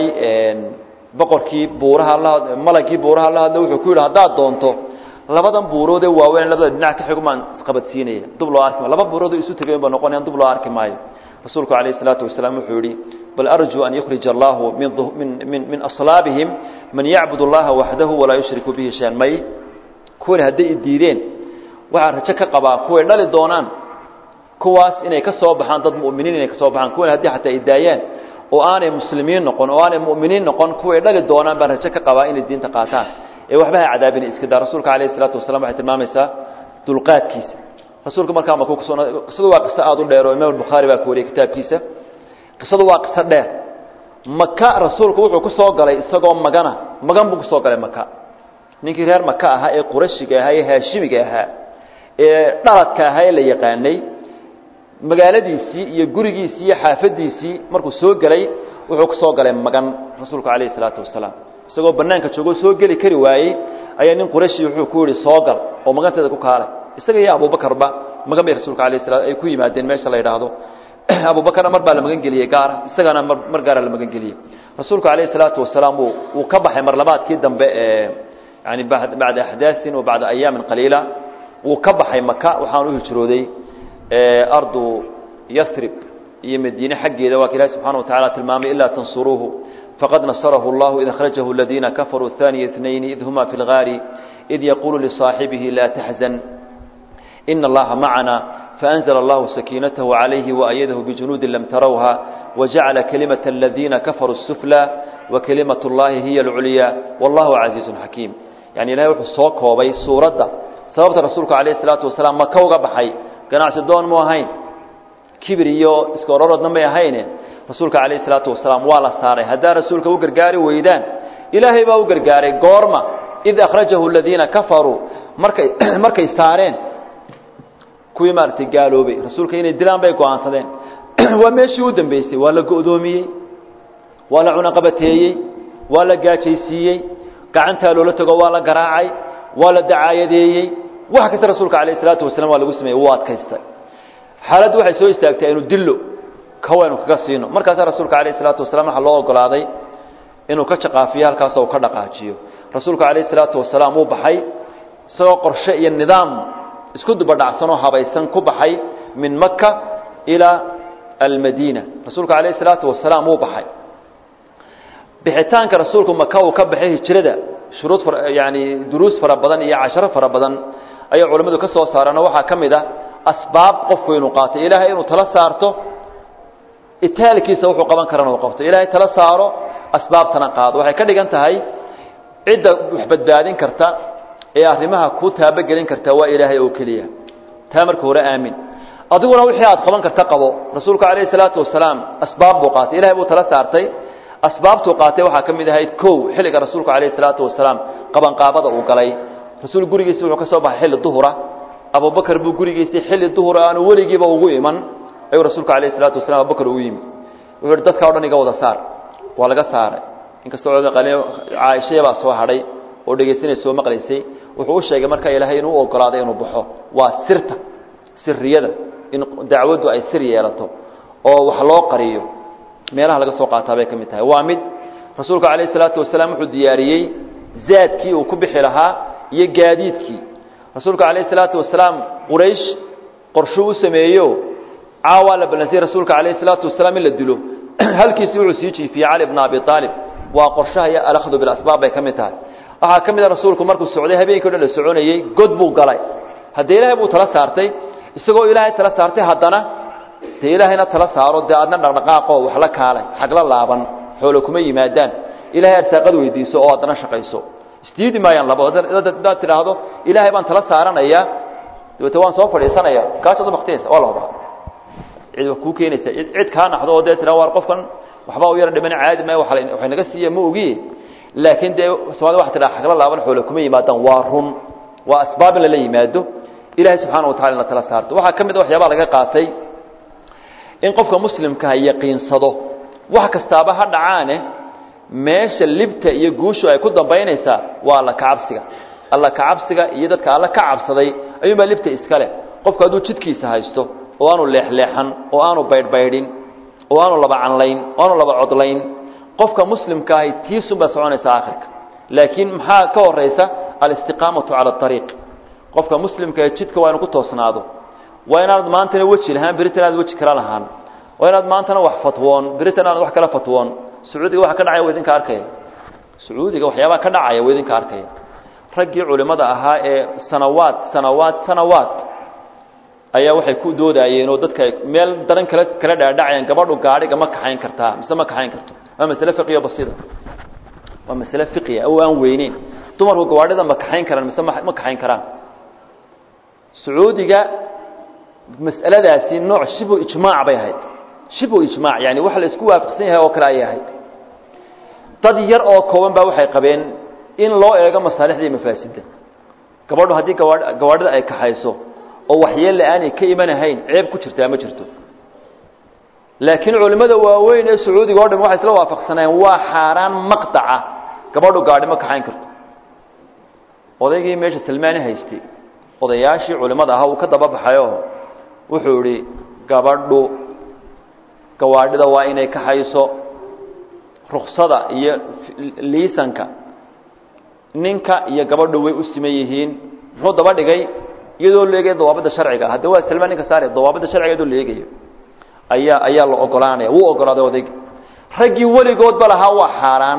boqorkii buuraha la malagii buuraha la hadlay wuxuu ku yidhi haddaad doonto labadan buuroodee waaweyn labada dhinac ka xigumaan isqabadsiinaya dub loo arki maayo laba buuroodoo isu tegayn ba noqonayaan dub loo arki maayo rasuulku calayhi salaatu wasalaam wuxuu yidhi bal arjuu an yukhrija allahu min min min aslaabihim man yacbud allaha waxdahu walaa yushriku bihi shayan may kuwani hadday idiideen waxaa rajo ka qabaa kuway dhali doonaan kuwaas inay ka soo baxaan dad mu'miniin inay ka soo baxaan kuwani haddii xataa idaayaan oo aanay muslimiin noqon oo aanay mu'miniin noqon kuway dhali doonaan baan rajo ka qabaa inay diinta qaataan ee waxba ha cadaabina iska daa rasuulka calayhi salaatu wasalam waxay tilmaamaysaa dulqaadkiisa rasuulka markaa maku kusoo qisadu waa qiso aada u dheer oo imaam albukhaari baa ku wariyey kitaabkiisa qisadu waa qiso dheer maka rasuulku wuxuu ku soo galay isagoo magana magan buu kusoo galay maka ninkii reer maka ahaa ee qurashiga ahaa ee haashimiga ahaa ee dhaladka ahaa ee la yaqaanay magaaladiisii iyo gurigiisii iyo xaafadiisii markuu soo gelay wuxuu ku soo galay magan rasuulku calayhi salaatu wasalaam isagoo banaanka joogoo soo geli kari waayey ayaa nin qurashi wuxuu ku yihi soo gal oo maganteeda ku kaalay isaga iyo abubakarba magan bay rasuulka alayh sala ay ku yimaadeen meesha la yidhaahdo abubakarna mar baa la magan geliyey gaara isagana mar mar gaara la magan geliyey rasuulku calayhi salaatu wasalaam uu uu ka baxay marlabaadkii dambe ee yani bacda axdaaثin wa bacda ayaamin qaliila wuu ka baxay maka waxaan u hijrooday ardu yarib iyo madiine xaggeeda waa ka ilahi subxana wa tacala tilmaamay ilaa tansuruuhu fqad nasarahu اllahu id akhrajahu اladiina kafaruu ثaniya اثnayn id huma fi اlgaari id yaquulu lisaaxibihi laa taxzan ina allaha macana faأnzla allahu sakiinatahu عalayhi waأyadahu bijunuudi lam tarawha wajacala kalimaة اladiina kafaruu الsuflى wakalimaة اllahi hiya اlculya wallahu casiizu xakiim yani ilahay wuxuu soo koobay suuradda sababta rasuulku alayh الsalaatu wasalaam maka uga baxay ganacsi doon mu ahayn kibir iyo iska ororodna may ahayne rasuulka calayh isalaatu wasalaam waa la saaray haddaa rasuulka u gargaari weydaan ilaahay baa u gargaaray goorma id akhrajahu aladiina kafaruu markay markay saareen kuwii maaragtay gaaloobay rasuulka inay dilaan bay go-aansadeen waa meeshii u dambeysay waa la go'doomiyey waa la cunaqabateeyey waa la gaajaysiiyey gacantaa loola tago waa la garaacay waa la dacaayadeeyey wax kasta rasuulka calayh isalaatu wasalam waa lagu sameeyey wuu adkaystay xaaladdu waxay soo istaagtay aynu dillo kawaynu kaga siino markaasaa rasuulka calayh isalaatu wasalaam waxaa loo ogolaaday inuu ka jaqaafiyo halkaasoo uu ka dhaqaajiyo rasuulka calayh isalaatu wasalaam wuu baxay isagoo qorshe iyo nidaam isku dubadhacsan oo habaysan ku baxay min maka ilaa almadiina rasuulka calayh isalaatu wasalaam wuu baxay bixitaanka rasuulku maka uu ka baxay hijrada shuruud yani duruus fara badan iyo casharo fara badan ayay culimmadu ka soo saareen oo waxaa ka mid ah asbaab qofku inuu qaato ilaahay inuu tala saarto itaalkiisa wuxuu qaban karana uu qabto ilaahay tala saaro asbaabtana qaado waxay ka dhigan tahay cidda wax badbaadin karta ee arrimaha ku taabogelin karta waa ilaahay oo keliya taa marka hore aamin adiguna wixii aad qaban karta qabo rasuulku calayhi salaatu wasalaam asbaab buu qaatay ilahay buu tala saartay asbaabtuu qaatay waxaa ka mid ahayd kow xilliga rasuulku calayhi salaatu wasalaam qabanqaabada uu galay rasuul gurigiisi wuxuu ka soo baxay xilli duhura abubakar buu gurigiisii xilli duhura aanu weligiiba ugu iman ayuu rasuulku alayh isalaatu wasalam abubakar ugu yimi wuxuu hi dadka o dhan iga wada saar waa laga saaray inkastoo caaishaya baa soo hadhay oo dhegaysanay soo maqlaysay wuxuu u sheegay marka ilaahay inuu u ogolaaday inuu baxo waa sirta siriyada in dacwaddu ay sir yeelato oo wax loo qariyo meelaha laga soo qaataa bay ka mid tahay waa mid rasuulku calayh isalaatu wasalaam wuxuu diyaariyey zaadkii uu ku bixi lahaa iyo gaadiidkii rasuulku calayh isalaatu wasalaam quraysh qorshuu u sameeyo caawaa la ballansiyey rasuulka calayh isalaatu wasalaam in la dilo halkiisi wuxuu sii jiifiyey cali bna abi aalib waa qorshaha iyo alakhdu bilasbaab bay ka mid tahay waxaa ka mid a rasuulku markuu socday habeenkii o dhan la soconayey god buu galay haddee ilaahay buu tala saartay isagoo ilaahay tala saartay haddana dee ilaahayna tala saaro dee aadna dhaqdhaqaaqoo wax la kaalay xagla laaban xoolo kuma yimaadaan ilahay arsaaqad weydiiso oo haddana shaqayso isdiidi maayaan laba hadaad tidhaahdo ilaahay baan tala saaranayaa dabeete waan soo fadhiisanaya gaajad ubaktiyaysa waa la hubaa cid wax kuu keenaysa cid kaa naxdo oo dee tiraa waar qofkan waxbaa u yara dhiman caadi maayo waxay naga siiya ma ogi laakiin dee soomaalida waxa tidhaha xagla laaban xoolo kuma yimaadaan waa run waa asbaab in lala yimaado ilahay subxaana watacala in la tala saarto waxaa ka mid a waxyaabaa laga qaatay in qofka muslimkaha yaqiinsado wax kastaaba ha dhacaane meesha libta iyo guushu ay ku dambaynaysaa waa alla kacabsiga alla kacabsiga iyo dadka alla ka cabsaday ayuunbaa libta iska leh qofku hadduu jidkiisa haysto oo aanu leexleexan oo aanu baydhbaydhin oo aanu laba canlayn oo aanu laba codlayn qofka muslimkaahi tiisunbaa soconaysa aakhirka laakiin maxaa ka horaysa alistiqaamatu cala ariiq qofka muslimkae jidka waa inu ku toosnaado waa inaanad maantana weji lahaan beritan aad weji kala lahaan waa inaad maantana wax fatwoon beritan aanad wax kala fatwoon sacuudiga waxa ka dhacaya wa idinka arkaya sacuudiga waxyaabaha ka dhacaya wa idinka arkaya raggii culimmada ahaa ee sanawaad sanawaad sanawaad ayaa waxay ku doodaayeen oo dadka meel daran kala kala dhaadhacayaan gabadhu gaadhiga ma kaxayn kartaa mise ma kaxayn karto waa masale fiqiya basida waa masale fiqiya oo aan weyneyn dumarku gawaadhida ma kaxayn karaan mise ma kaxayn karaan sacuudiga mas'aladaasi nooc shibu ijmaac bay ahayd shibu ijmaac yani wax la isku waafaqsan yahay oo kale ayay ahayd dad yar oo kooban baa waxay qabeen in loo eego masaalixda iyo mafaasidda gabadhu haddii gawa gawaadhida ay kaxayso oo waxyeella aanay ka imanahayn ceeb ku jirtaa ma jirto laakiin culimmada waaweyn ee sacuudiga o dham waxay isla waafaqsanayeen waa xaaraan maqtaca gabadhu gaadhi ma kaxayn karto odaygii meesha salmaani haystay odayaashii culimmada ahaa uu ka daba baxayo wuxuu idhi gabadhu gawaadhida waa inay kaxayso ruksada iyo liisanka ninka iyo gabadhu way u siman yihiin muxuu daba dhigay iyadoo leegaya dawaabadda sharciga hadda waa salmaan ninka saare dawaabadda sharciga iyadoo leegayo ayaa ayaa la ogolaanaya wuu ogolaaday odayga raggii weligoodba lahaa waa xaaraan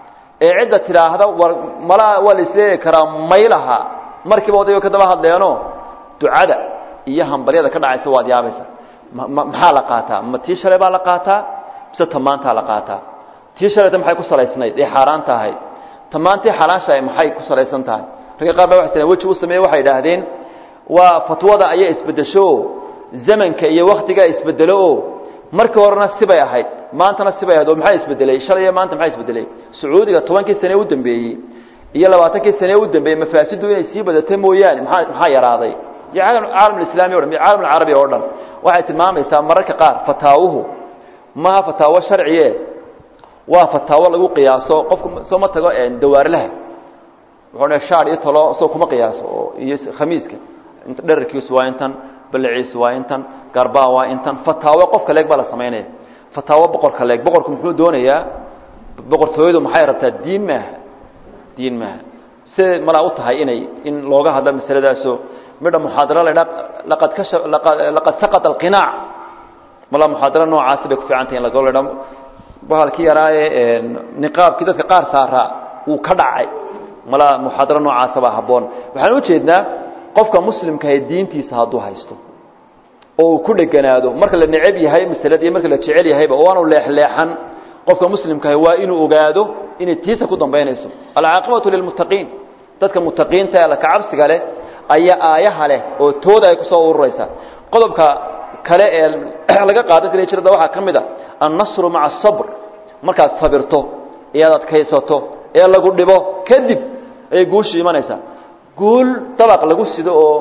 ee cidda tidhaahda war malaa waa la isleegi karaa maylaha markiiba odaygo ka daba hadleeno ducada iyo hambaryada ka dhacaysa waad yaabaysa maxaa la qaataa ma tii shalay baa la qaataa mise tamaantaa la qaataa tii shalayta maxay ku salaysnayd ee xaaraanta ahayd tamaantii xalaashahay maxay ku salaysan tahay ragga qaar ba waxay weji u sameeye waxay idhaahdeen waa fatwada ayaa isbeddesho zamanka iyo waktigaa isbedelo o markii horena sibay ahayd maantana sibay ahayd oo maxaa isbedelay shalay iyo maanta maxaa isbedelay sacuudiga tobankii sane u dambeeyey iyo labaatankii sane u dambeeyey mafaasidu inay sii badata mooyaane maxaa maxaa yaraaday iyo caalam islaami o dhan iyo caalam alcarabi oo dhan waxay tilmaamaysaa mararka qaar fataawuhu maha fataawo sharciye waa fataawo lagu qiyaaso qofku soo ma tago dawaarlaha wuxuu shaar iyo talo soo kuma qiyaaso iyo khamiiska dherarkiisu waa intan balaciisu waa intan garbaa waa intan fataawo qofka leeg baa la samaynaya fataawo boqorka leeg boqorku muxuu doonayaa boqortooyadu maxay rabtaa diin maaha diin maaha siday malaa u tahay inay in looga hadlo masaladaasoo midha muxaadaro la dhaa laqad kasha laqad saqata alqinaac malaa muxaadaro noocaasi bay ku fiican tahay in lago la dhaa bahalkii yaraaye niqaabkii dadka qaar saaraa wuu ka dhacay malaa muxaadaro noocaasa baa habboon waxaan u jeednaa qofka muslimkahay diintiisa hadduu haysto oo uu ku dheganaado marka la necab yahay masalada iyo marka la jecel yahayba oo aanu leexleexan qofka muslimkahay waa inuu ogaado inay tiisa ku dambaynayso alcaaqibatu lilmuttaqiin dadka muttaqiinta ee alla kacabsiga leh ayaa aayaha leh oo tooda ay kusoo ururaysa qodobka kale ee laga qaadan kara jirada waxaa ka mid a annasru maca asabr markaad sabirto ee aad adkaysato ee lagu dhibo kadib ayay guushu imanaysaa guul dabaq lagu sido oo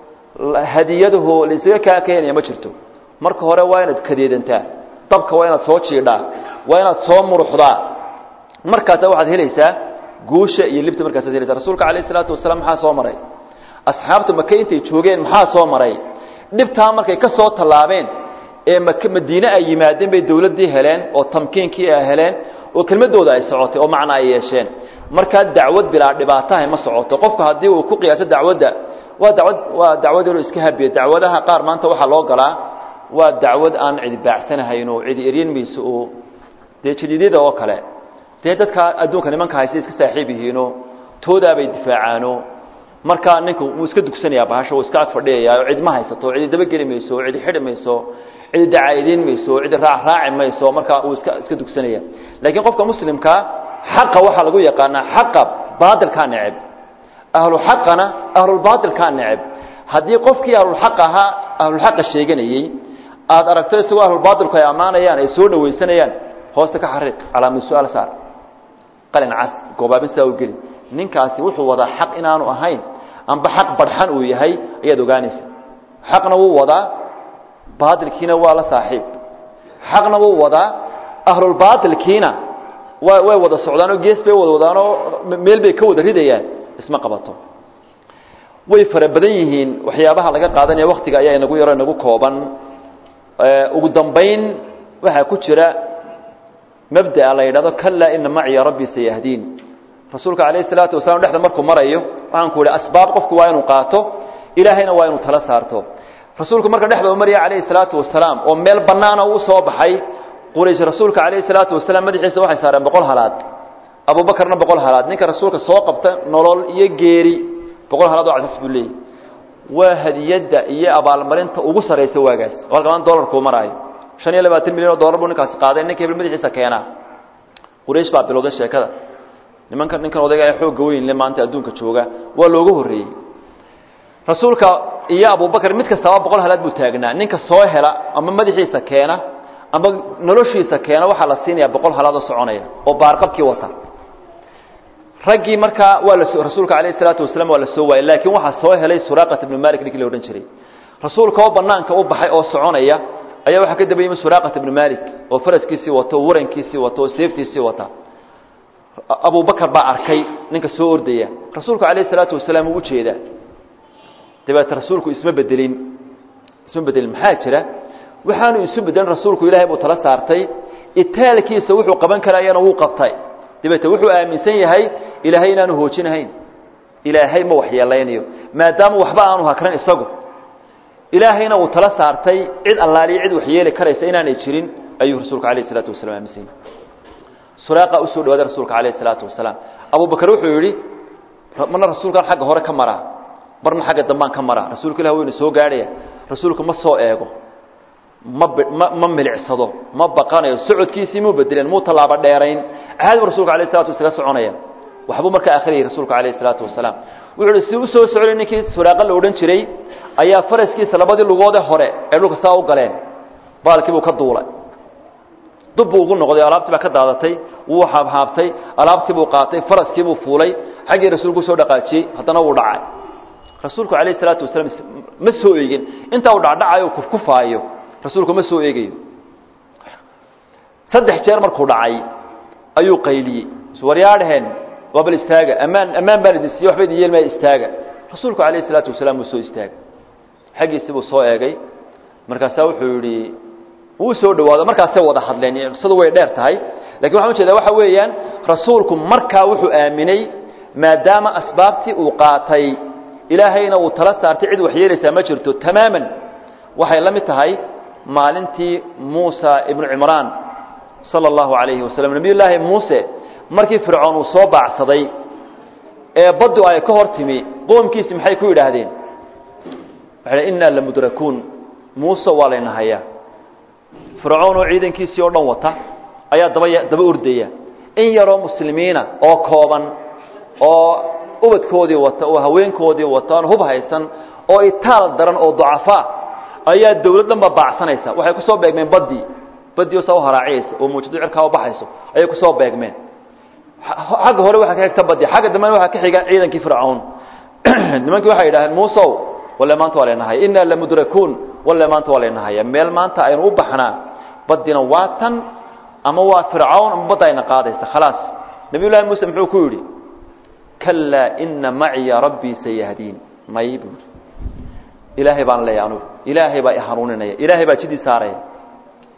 hadiyadaho laisaga kaa keenaya ma jirto marka hore waa inaad kadeedantaa dabka waa inaad soo jiidhaa waa inaad soo muruxdaa markaasa waxaad helaysaa guusha iyo libta markaasaad helaysaa rasuulka calayh isalaatu wasalaam maxaa soo maray asxaabta maka intay joogeen maxaa soo maray dhibtaa markay ka soo tallaabeen ee mak madiine ay yimaadeen bay dawladdii heleen oo tamkiinkii ay heleen oo kelmadooda ay socotay oo macna ay yeesheen markaa dacwad bilaa dhibaataha ma socoto qofku haddii uu ku qiyaaso dacwadda waa dacwad waa dacwad inuu iska habiyo dacwadaha qaar maanta waxaa loo galaa waa dacwad aan cidi baacsanahayn oo cidi eryan mayso oo dee jadiidyada oo kale dee dadka adduunka nimanka haysta iska saaxiib yihiinoo toodaabay difaacaano markaa ninku wuu iska dugsanayaa bahasha wuu iska ag fadhiyayaa oo cid ma haysato cidi dabageli mayso oo cidi xidhi mayso cidi dacaa'ideyn mayso cidi raacraaci mayso markaa wuu iska iska dugsanaya laakiin qofka muslimkaa xaqa waxaa lagu yaqaanaa xaqa baatilkaa neceb ahlu xaqana ahlulbaatilkaa neceb haddii qofkii ahlulxaq ahaa ahlulxaqa sheeganayey aada aragto isagoo ahlulbaatilku ay ammaanayaan ay soo dhawaysanayaan hoosta ka xariiq calaamad su-aal saar qalin cas goobaabin sidaa u geli ninkaasi wuxuu wadaa xaq inaanu ahayn amba xaq barxan uu yahay ayaad ogaanaysa xaqna wuu wadaa baatilkiina waa la saaxiib xaqna wuu wadaa ahlulbaatilkiina wa way wada socdaan oo gees bay wada wadaanoo meel bay ka wada ridayaan isma qabato way fara badan yihiin waxyaabaha laga qaadanaya waktiga ayaa inagu yaro inagu kooban ugu dambayn waxaa ku jira mabdaa la yidhahdo kalaa ina maciya rabbii sayahdiin rasuulka calayh isalaatu wasalaam dhexda markuu marayo waxaan ku idhi asbaab qofku waa inuu qaato ilaahayna waa inuu tala saarto rasuulku marka dhexda uu maraya calayhi salaatu wasalaam oo meel bannaana uu soo baxay quraysh rasuulka calayhi salaatu wasalaam madaxiisa waxay saareen boqol halaad abuubakarna boqol halaad ninka rasuulka soo qabta nolol iyo geeri boqol halaad oo casas buu leeyahy waa hadiyadda iyo abaalmarinta ugu saraysa waagaas oo halka maanta dolarkuu maraayo shan iyo labaatan milyan oo dollar buu ninkaasi qaaday ninka hebel madaxiisa keenaa quraysh baa bilowday sheekada nimanka ninkan odayga ee xoogga weynle maanta adduunka jooga waa looga horreeyey rasuulka iyo abubakar mid kastaba boqol halaad buu taagnaa ninka soo hela ama madaxiisa keena ama noloshiisa keena waxaa la siinayaa boqol halaadoo soconaya oo baarqabkii wata raggii markaa waa la rasuulka calayh isalaatu wasalaam waa la soo waayey laakiin waxaa soo helay suraaqat ibnu malik ninkii la odhan jiray rasuulka oo banaanka u baxay oo soconaya ayaa waxaa ka daba yimi suraaqat ibnu malik oo faraskiisii wato oo warankiisii wato oo seeftiisii wata abubakar baa arkay ninka soo ordaya rasuulku calayh isalaatu wasalaam uu ujeedaa dabeete rasuulku isma bedelin isma bedelin maxaa jira waxaanu isu bedelin rasuulku ilaahay buu tala saartay itaalkiisa wuxuu qaban karayana wuu qabtay dabeete wuxuu aaminsan yahay ilaahay inaanu hoojinahayn ilaahay ma waxyeelaynayo maadaama waxba aanu hakran isagu ilaahayna uu tala saartay cid allaaliya cid waxyeeli karaysa inaanay jirin ayuu rasuulku calayh isalaatu wasalaam aaminsan yahay suraaqa usoo dhawaaday rasuulka calayh isalaatu wasalaam abubakar wuxuu yidhi marna rasuulkan xagga hore ka maraa marna xagga dambaan ka maraa rasuulka ilah waynu soo gaadhaya rasuulku ma soo eego ma ma ma milicsado ma baqanayo socodkiisii muu bedeleen muu tallaabo dheerayn caadi bu rasulka alayh salatu wasalam soconaya waxbuu markaa akhriyay rasuulku calayh isalaatu wasalaam wuxuu uhi si u soo socday ninkii suraaqa la odhan jiray ayaa faraskiisa labadii lugoode hore ee dhulka saa u galeen baalkii buu ka duulay dub buu ugu noqday alaabtii baa ka daadatay wuu haabhaabtay alaabtii buu qaatay faraskii buu fuulay xaggii rasuulku soo dhaqaajiyey haddana wuu dhacay rasuulku calayh isalaatu wasalaam ma soo eegin intaa uu dhacdhacayo u kufkufaayo rasuulku ma soo eegayo saddex jeer markuu dhacay ayuu qayliyey waryaadhaheen waa bal istaaga ammaan ammaan baan idin siiye waxba idin yeelmaya istaaga rasuulku calayh isalaatu wasalaam wuu soo istaagay xaggiisii buu soo eegay markaasaa wuxuu yidhi wuu soo dhawaado markaasay wada hadleen qisadu way dheer tahay lakin waxaan ujeedaa waxa weeyaan rasuulku markaa wuxuu aaminay maadaama asbaabtii uu qaatay ilaahayna uu tala saartay cid waxyeelaysaa ma jirto tamaaman waxay la mid tahay maalintii muusa ibnu cimraan sala allahu calayhi wasalam nebiy llaahi muuse markii fircoon uu soo baacsaday ee baddu ay ka hor timi qoomkiisi maxay ku yidhaahdeen waxay dh innaa lamudrakuun muuse waa layna hayaa fircoon oo ciidankiisii oo dhan wata ayaa daba daba ordaya in yaroo muslimiina oo kooban oo ubadkoodii wata oo haweenkoodii wata oon hub haysan oo itaal daran oo ducafaa ayaa dawlad dhan ba baacsanaysa waxay ku soo beegmeen baddii baddii oo saa u haraaciyaysa oo muujado cirkaa u baxayso ayay ku soo beegmeen xagga hore waxaa ka xigta baddi xagga dambena waxaa ka xiga ciidankii fircawn nimankii waxay yidhahdeen muusow walle maanta waa laynahaya innaa lamudrakuun walle maanta waa laynahaya meel maanta aynu u baxnaa baddina waa tan ama waa fircawn ama badda ayna qaadaysa khalaas nabiy llahi muuse muxuu ku yidhi kalaa ina maciya rabbii sayahdiin may buu ilaahay baan leeya anugu ilaahay baa i hanuuninaya ilaahay baa jidii saaraya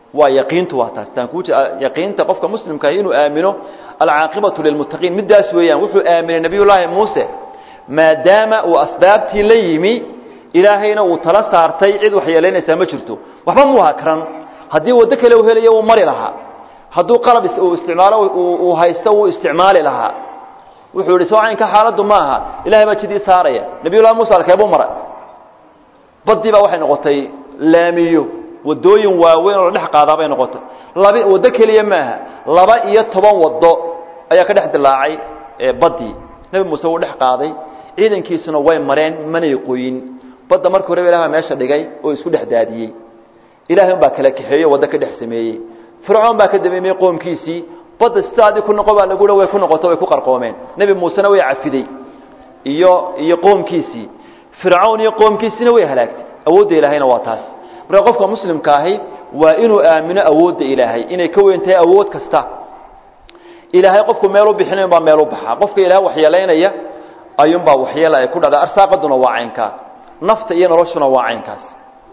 waa yaqiintu waa taas taan kuu yaqiinta qofka muslimka inuu aamino alcaaqibatu lilmuttaqiin middaas weeyaan wuxuu aaminay nebiyullaahi muuse maadaama uu asbaabtii la yimi ilaahayna uu tala saartay cid wax yeelaynaysaa ma jirto waxba muu hakran haddii waddo kale uu helayo uu mari lahaa hadduu qalab uu isticmaalo uu haysto wuu isticmaali lahaa wuxuu yidhi soo caynka xaaladdu maaha ilahay baa jidii saaraya nebiyullahi muuse alkeebuu maray baddii baa waxay noqotay laamiyo waddooyin waaweyn oo la dhex qaadaa bay noqotay laba waddo keliya maaha laba iyo toban waddo ayaa ka dhex dilaacay baddii nebi muuse wuu dhex qaaday ciidankiisuna way mareen manay qoyin badda markii horeba ilah baa meesha dhigay oo isku dhex daadiyey ilahay un baa kala kaxeeye waddo ka dhex sameeyey fircoon baa ka dameemiyey qoomkiisii badda sidaadii ku noqo baa lagu way ku noqoto way ku qarqoomeen nebi muusena way cafiday iyo iyo qoomkiisii fircawn iyo qoomkiisiina way halaagtay awoodda ilaahayna waa taas marka qofka muslimka ahi waa inuu aamino awoodda ilaahay inay ka weyn tahay awood kasta ilaahay qofku meel u bixinayn baa meel u baxaa qofka ilaahay waxyeelaynaya ayuunbaa waxyeela ay ku dhacdaa arsaaqaduna waa caynkaa nafta iyo noloshuna waa caynkaas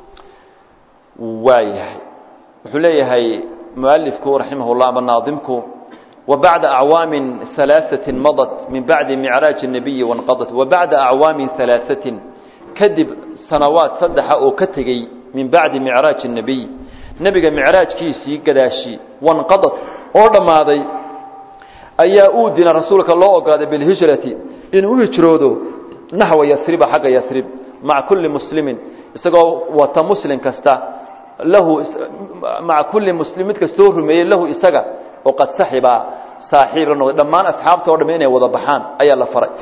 waa yahay wuxuu leeyahay mualifku raximah llah ama naadimku وبعد أعوام ثلاثة مضت من بعد معراج النبي وانقضت وبعد أعوام ثلاثة كدب سنوات صدح أو كتغي من بعد معراج النبي نبي معراج كيسي قداشي وانقضت أولا ماضي أيا أودنا رسولك الله قال بالهجرة إن أهجرودو نحو يثرب حق يثرب مع كل مسلم استقوا وتمسلم كستا له مع كل مسلم كستور له استقى وقد سحب saaxiib la noqday dhammaan asxaabta o dham inay wada baxaan ayaa la faray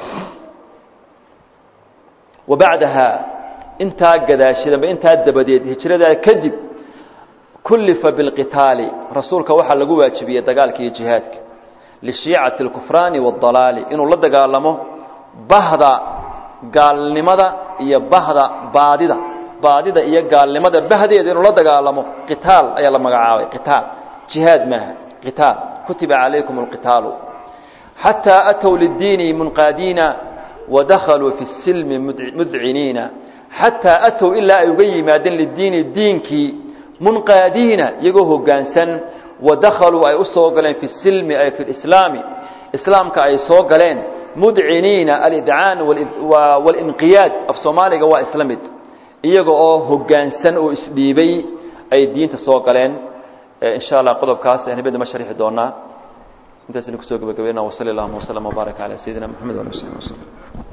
wa bacdaha intaa gadaashidaba intaa dabadeed hijradaa kadib kullifa bilqitaali rasuulka waxaa lagu waajibiyey dagaalka iyo jihaadka lishiicati alkufraani waاdalaali inuu la dagaalamo bahda gaalnimada iyo bahda baadida baadida iyo gaalnimada bahdeeda inuu la dagaalamo qitaal ayaa la magacaabay qitaal jihaad maaha qitaal كتب عليكم القتال حتى أتوا للدين منقادين ودخلوا في السلم مذعنين حتى أتوا إلا يقيمادين للدين الدينك منقادين يقوه قانسا ودخلوا أي أسوقلين في السلم أي في الإسلام إسلام كأي سوقلين مذعنين الإذعان والإنقياد في صومالي قوى إسلامد يقوه قانسا وإسبيبي أي الدين تسوقلين in sha allah qodobkaas ayaan habeenna ma sharixi doonaa intaasaynu kusoo gabagabeynaa wasali allahuma waslama wbaarak calaa sayidina moxamed wali w saxbi waslm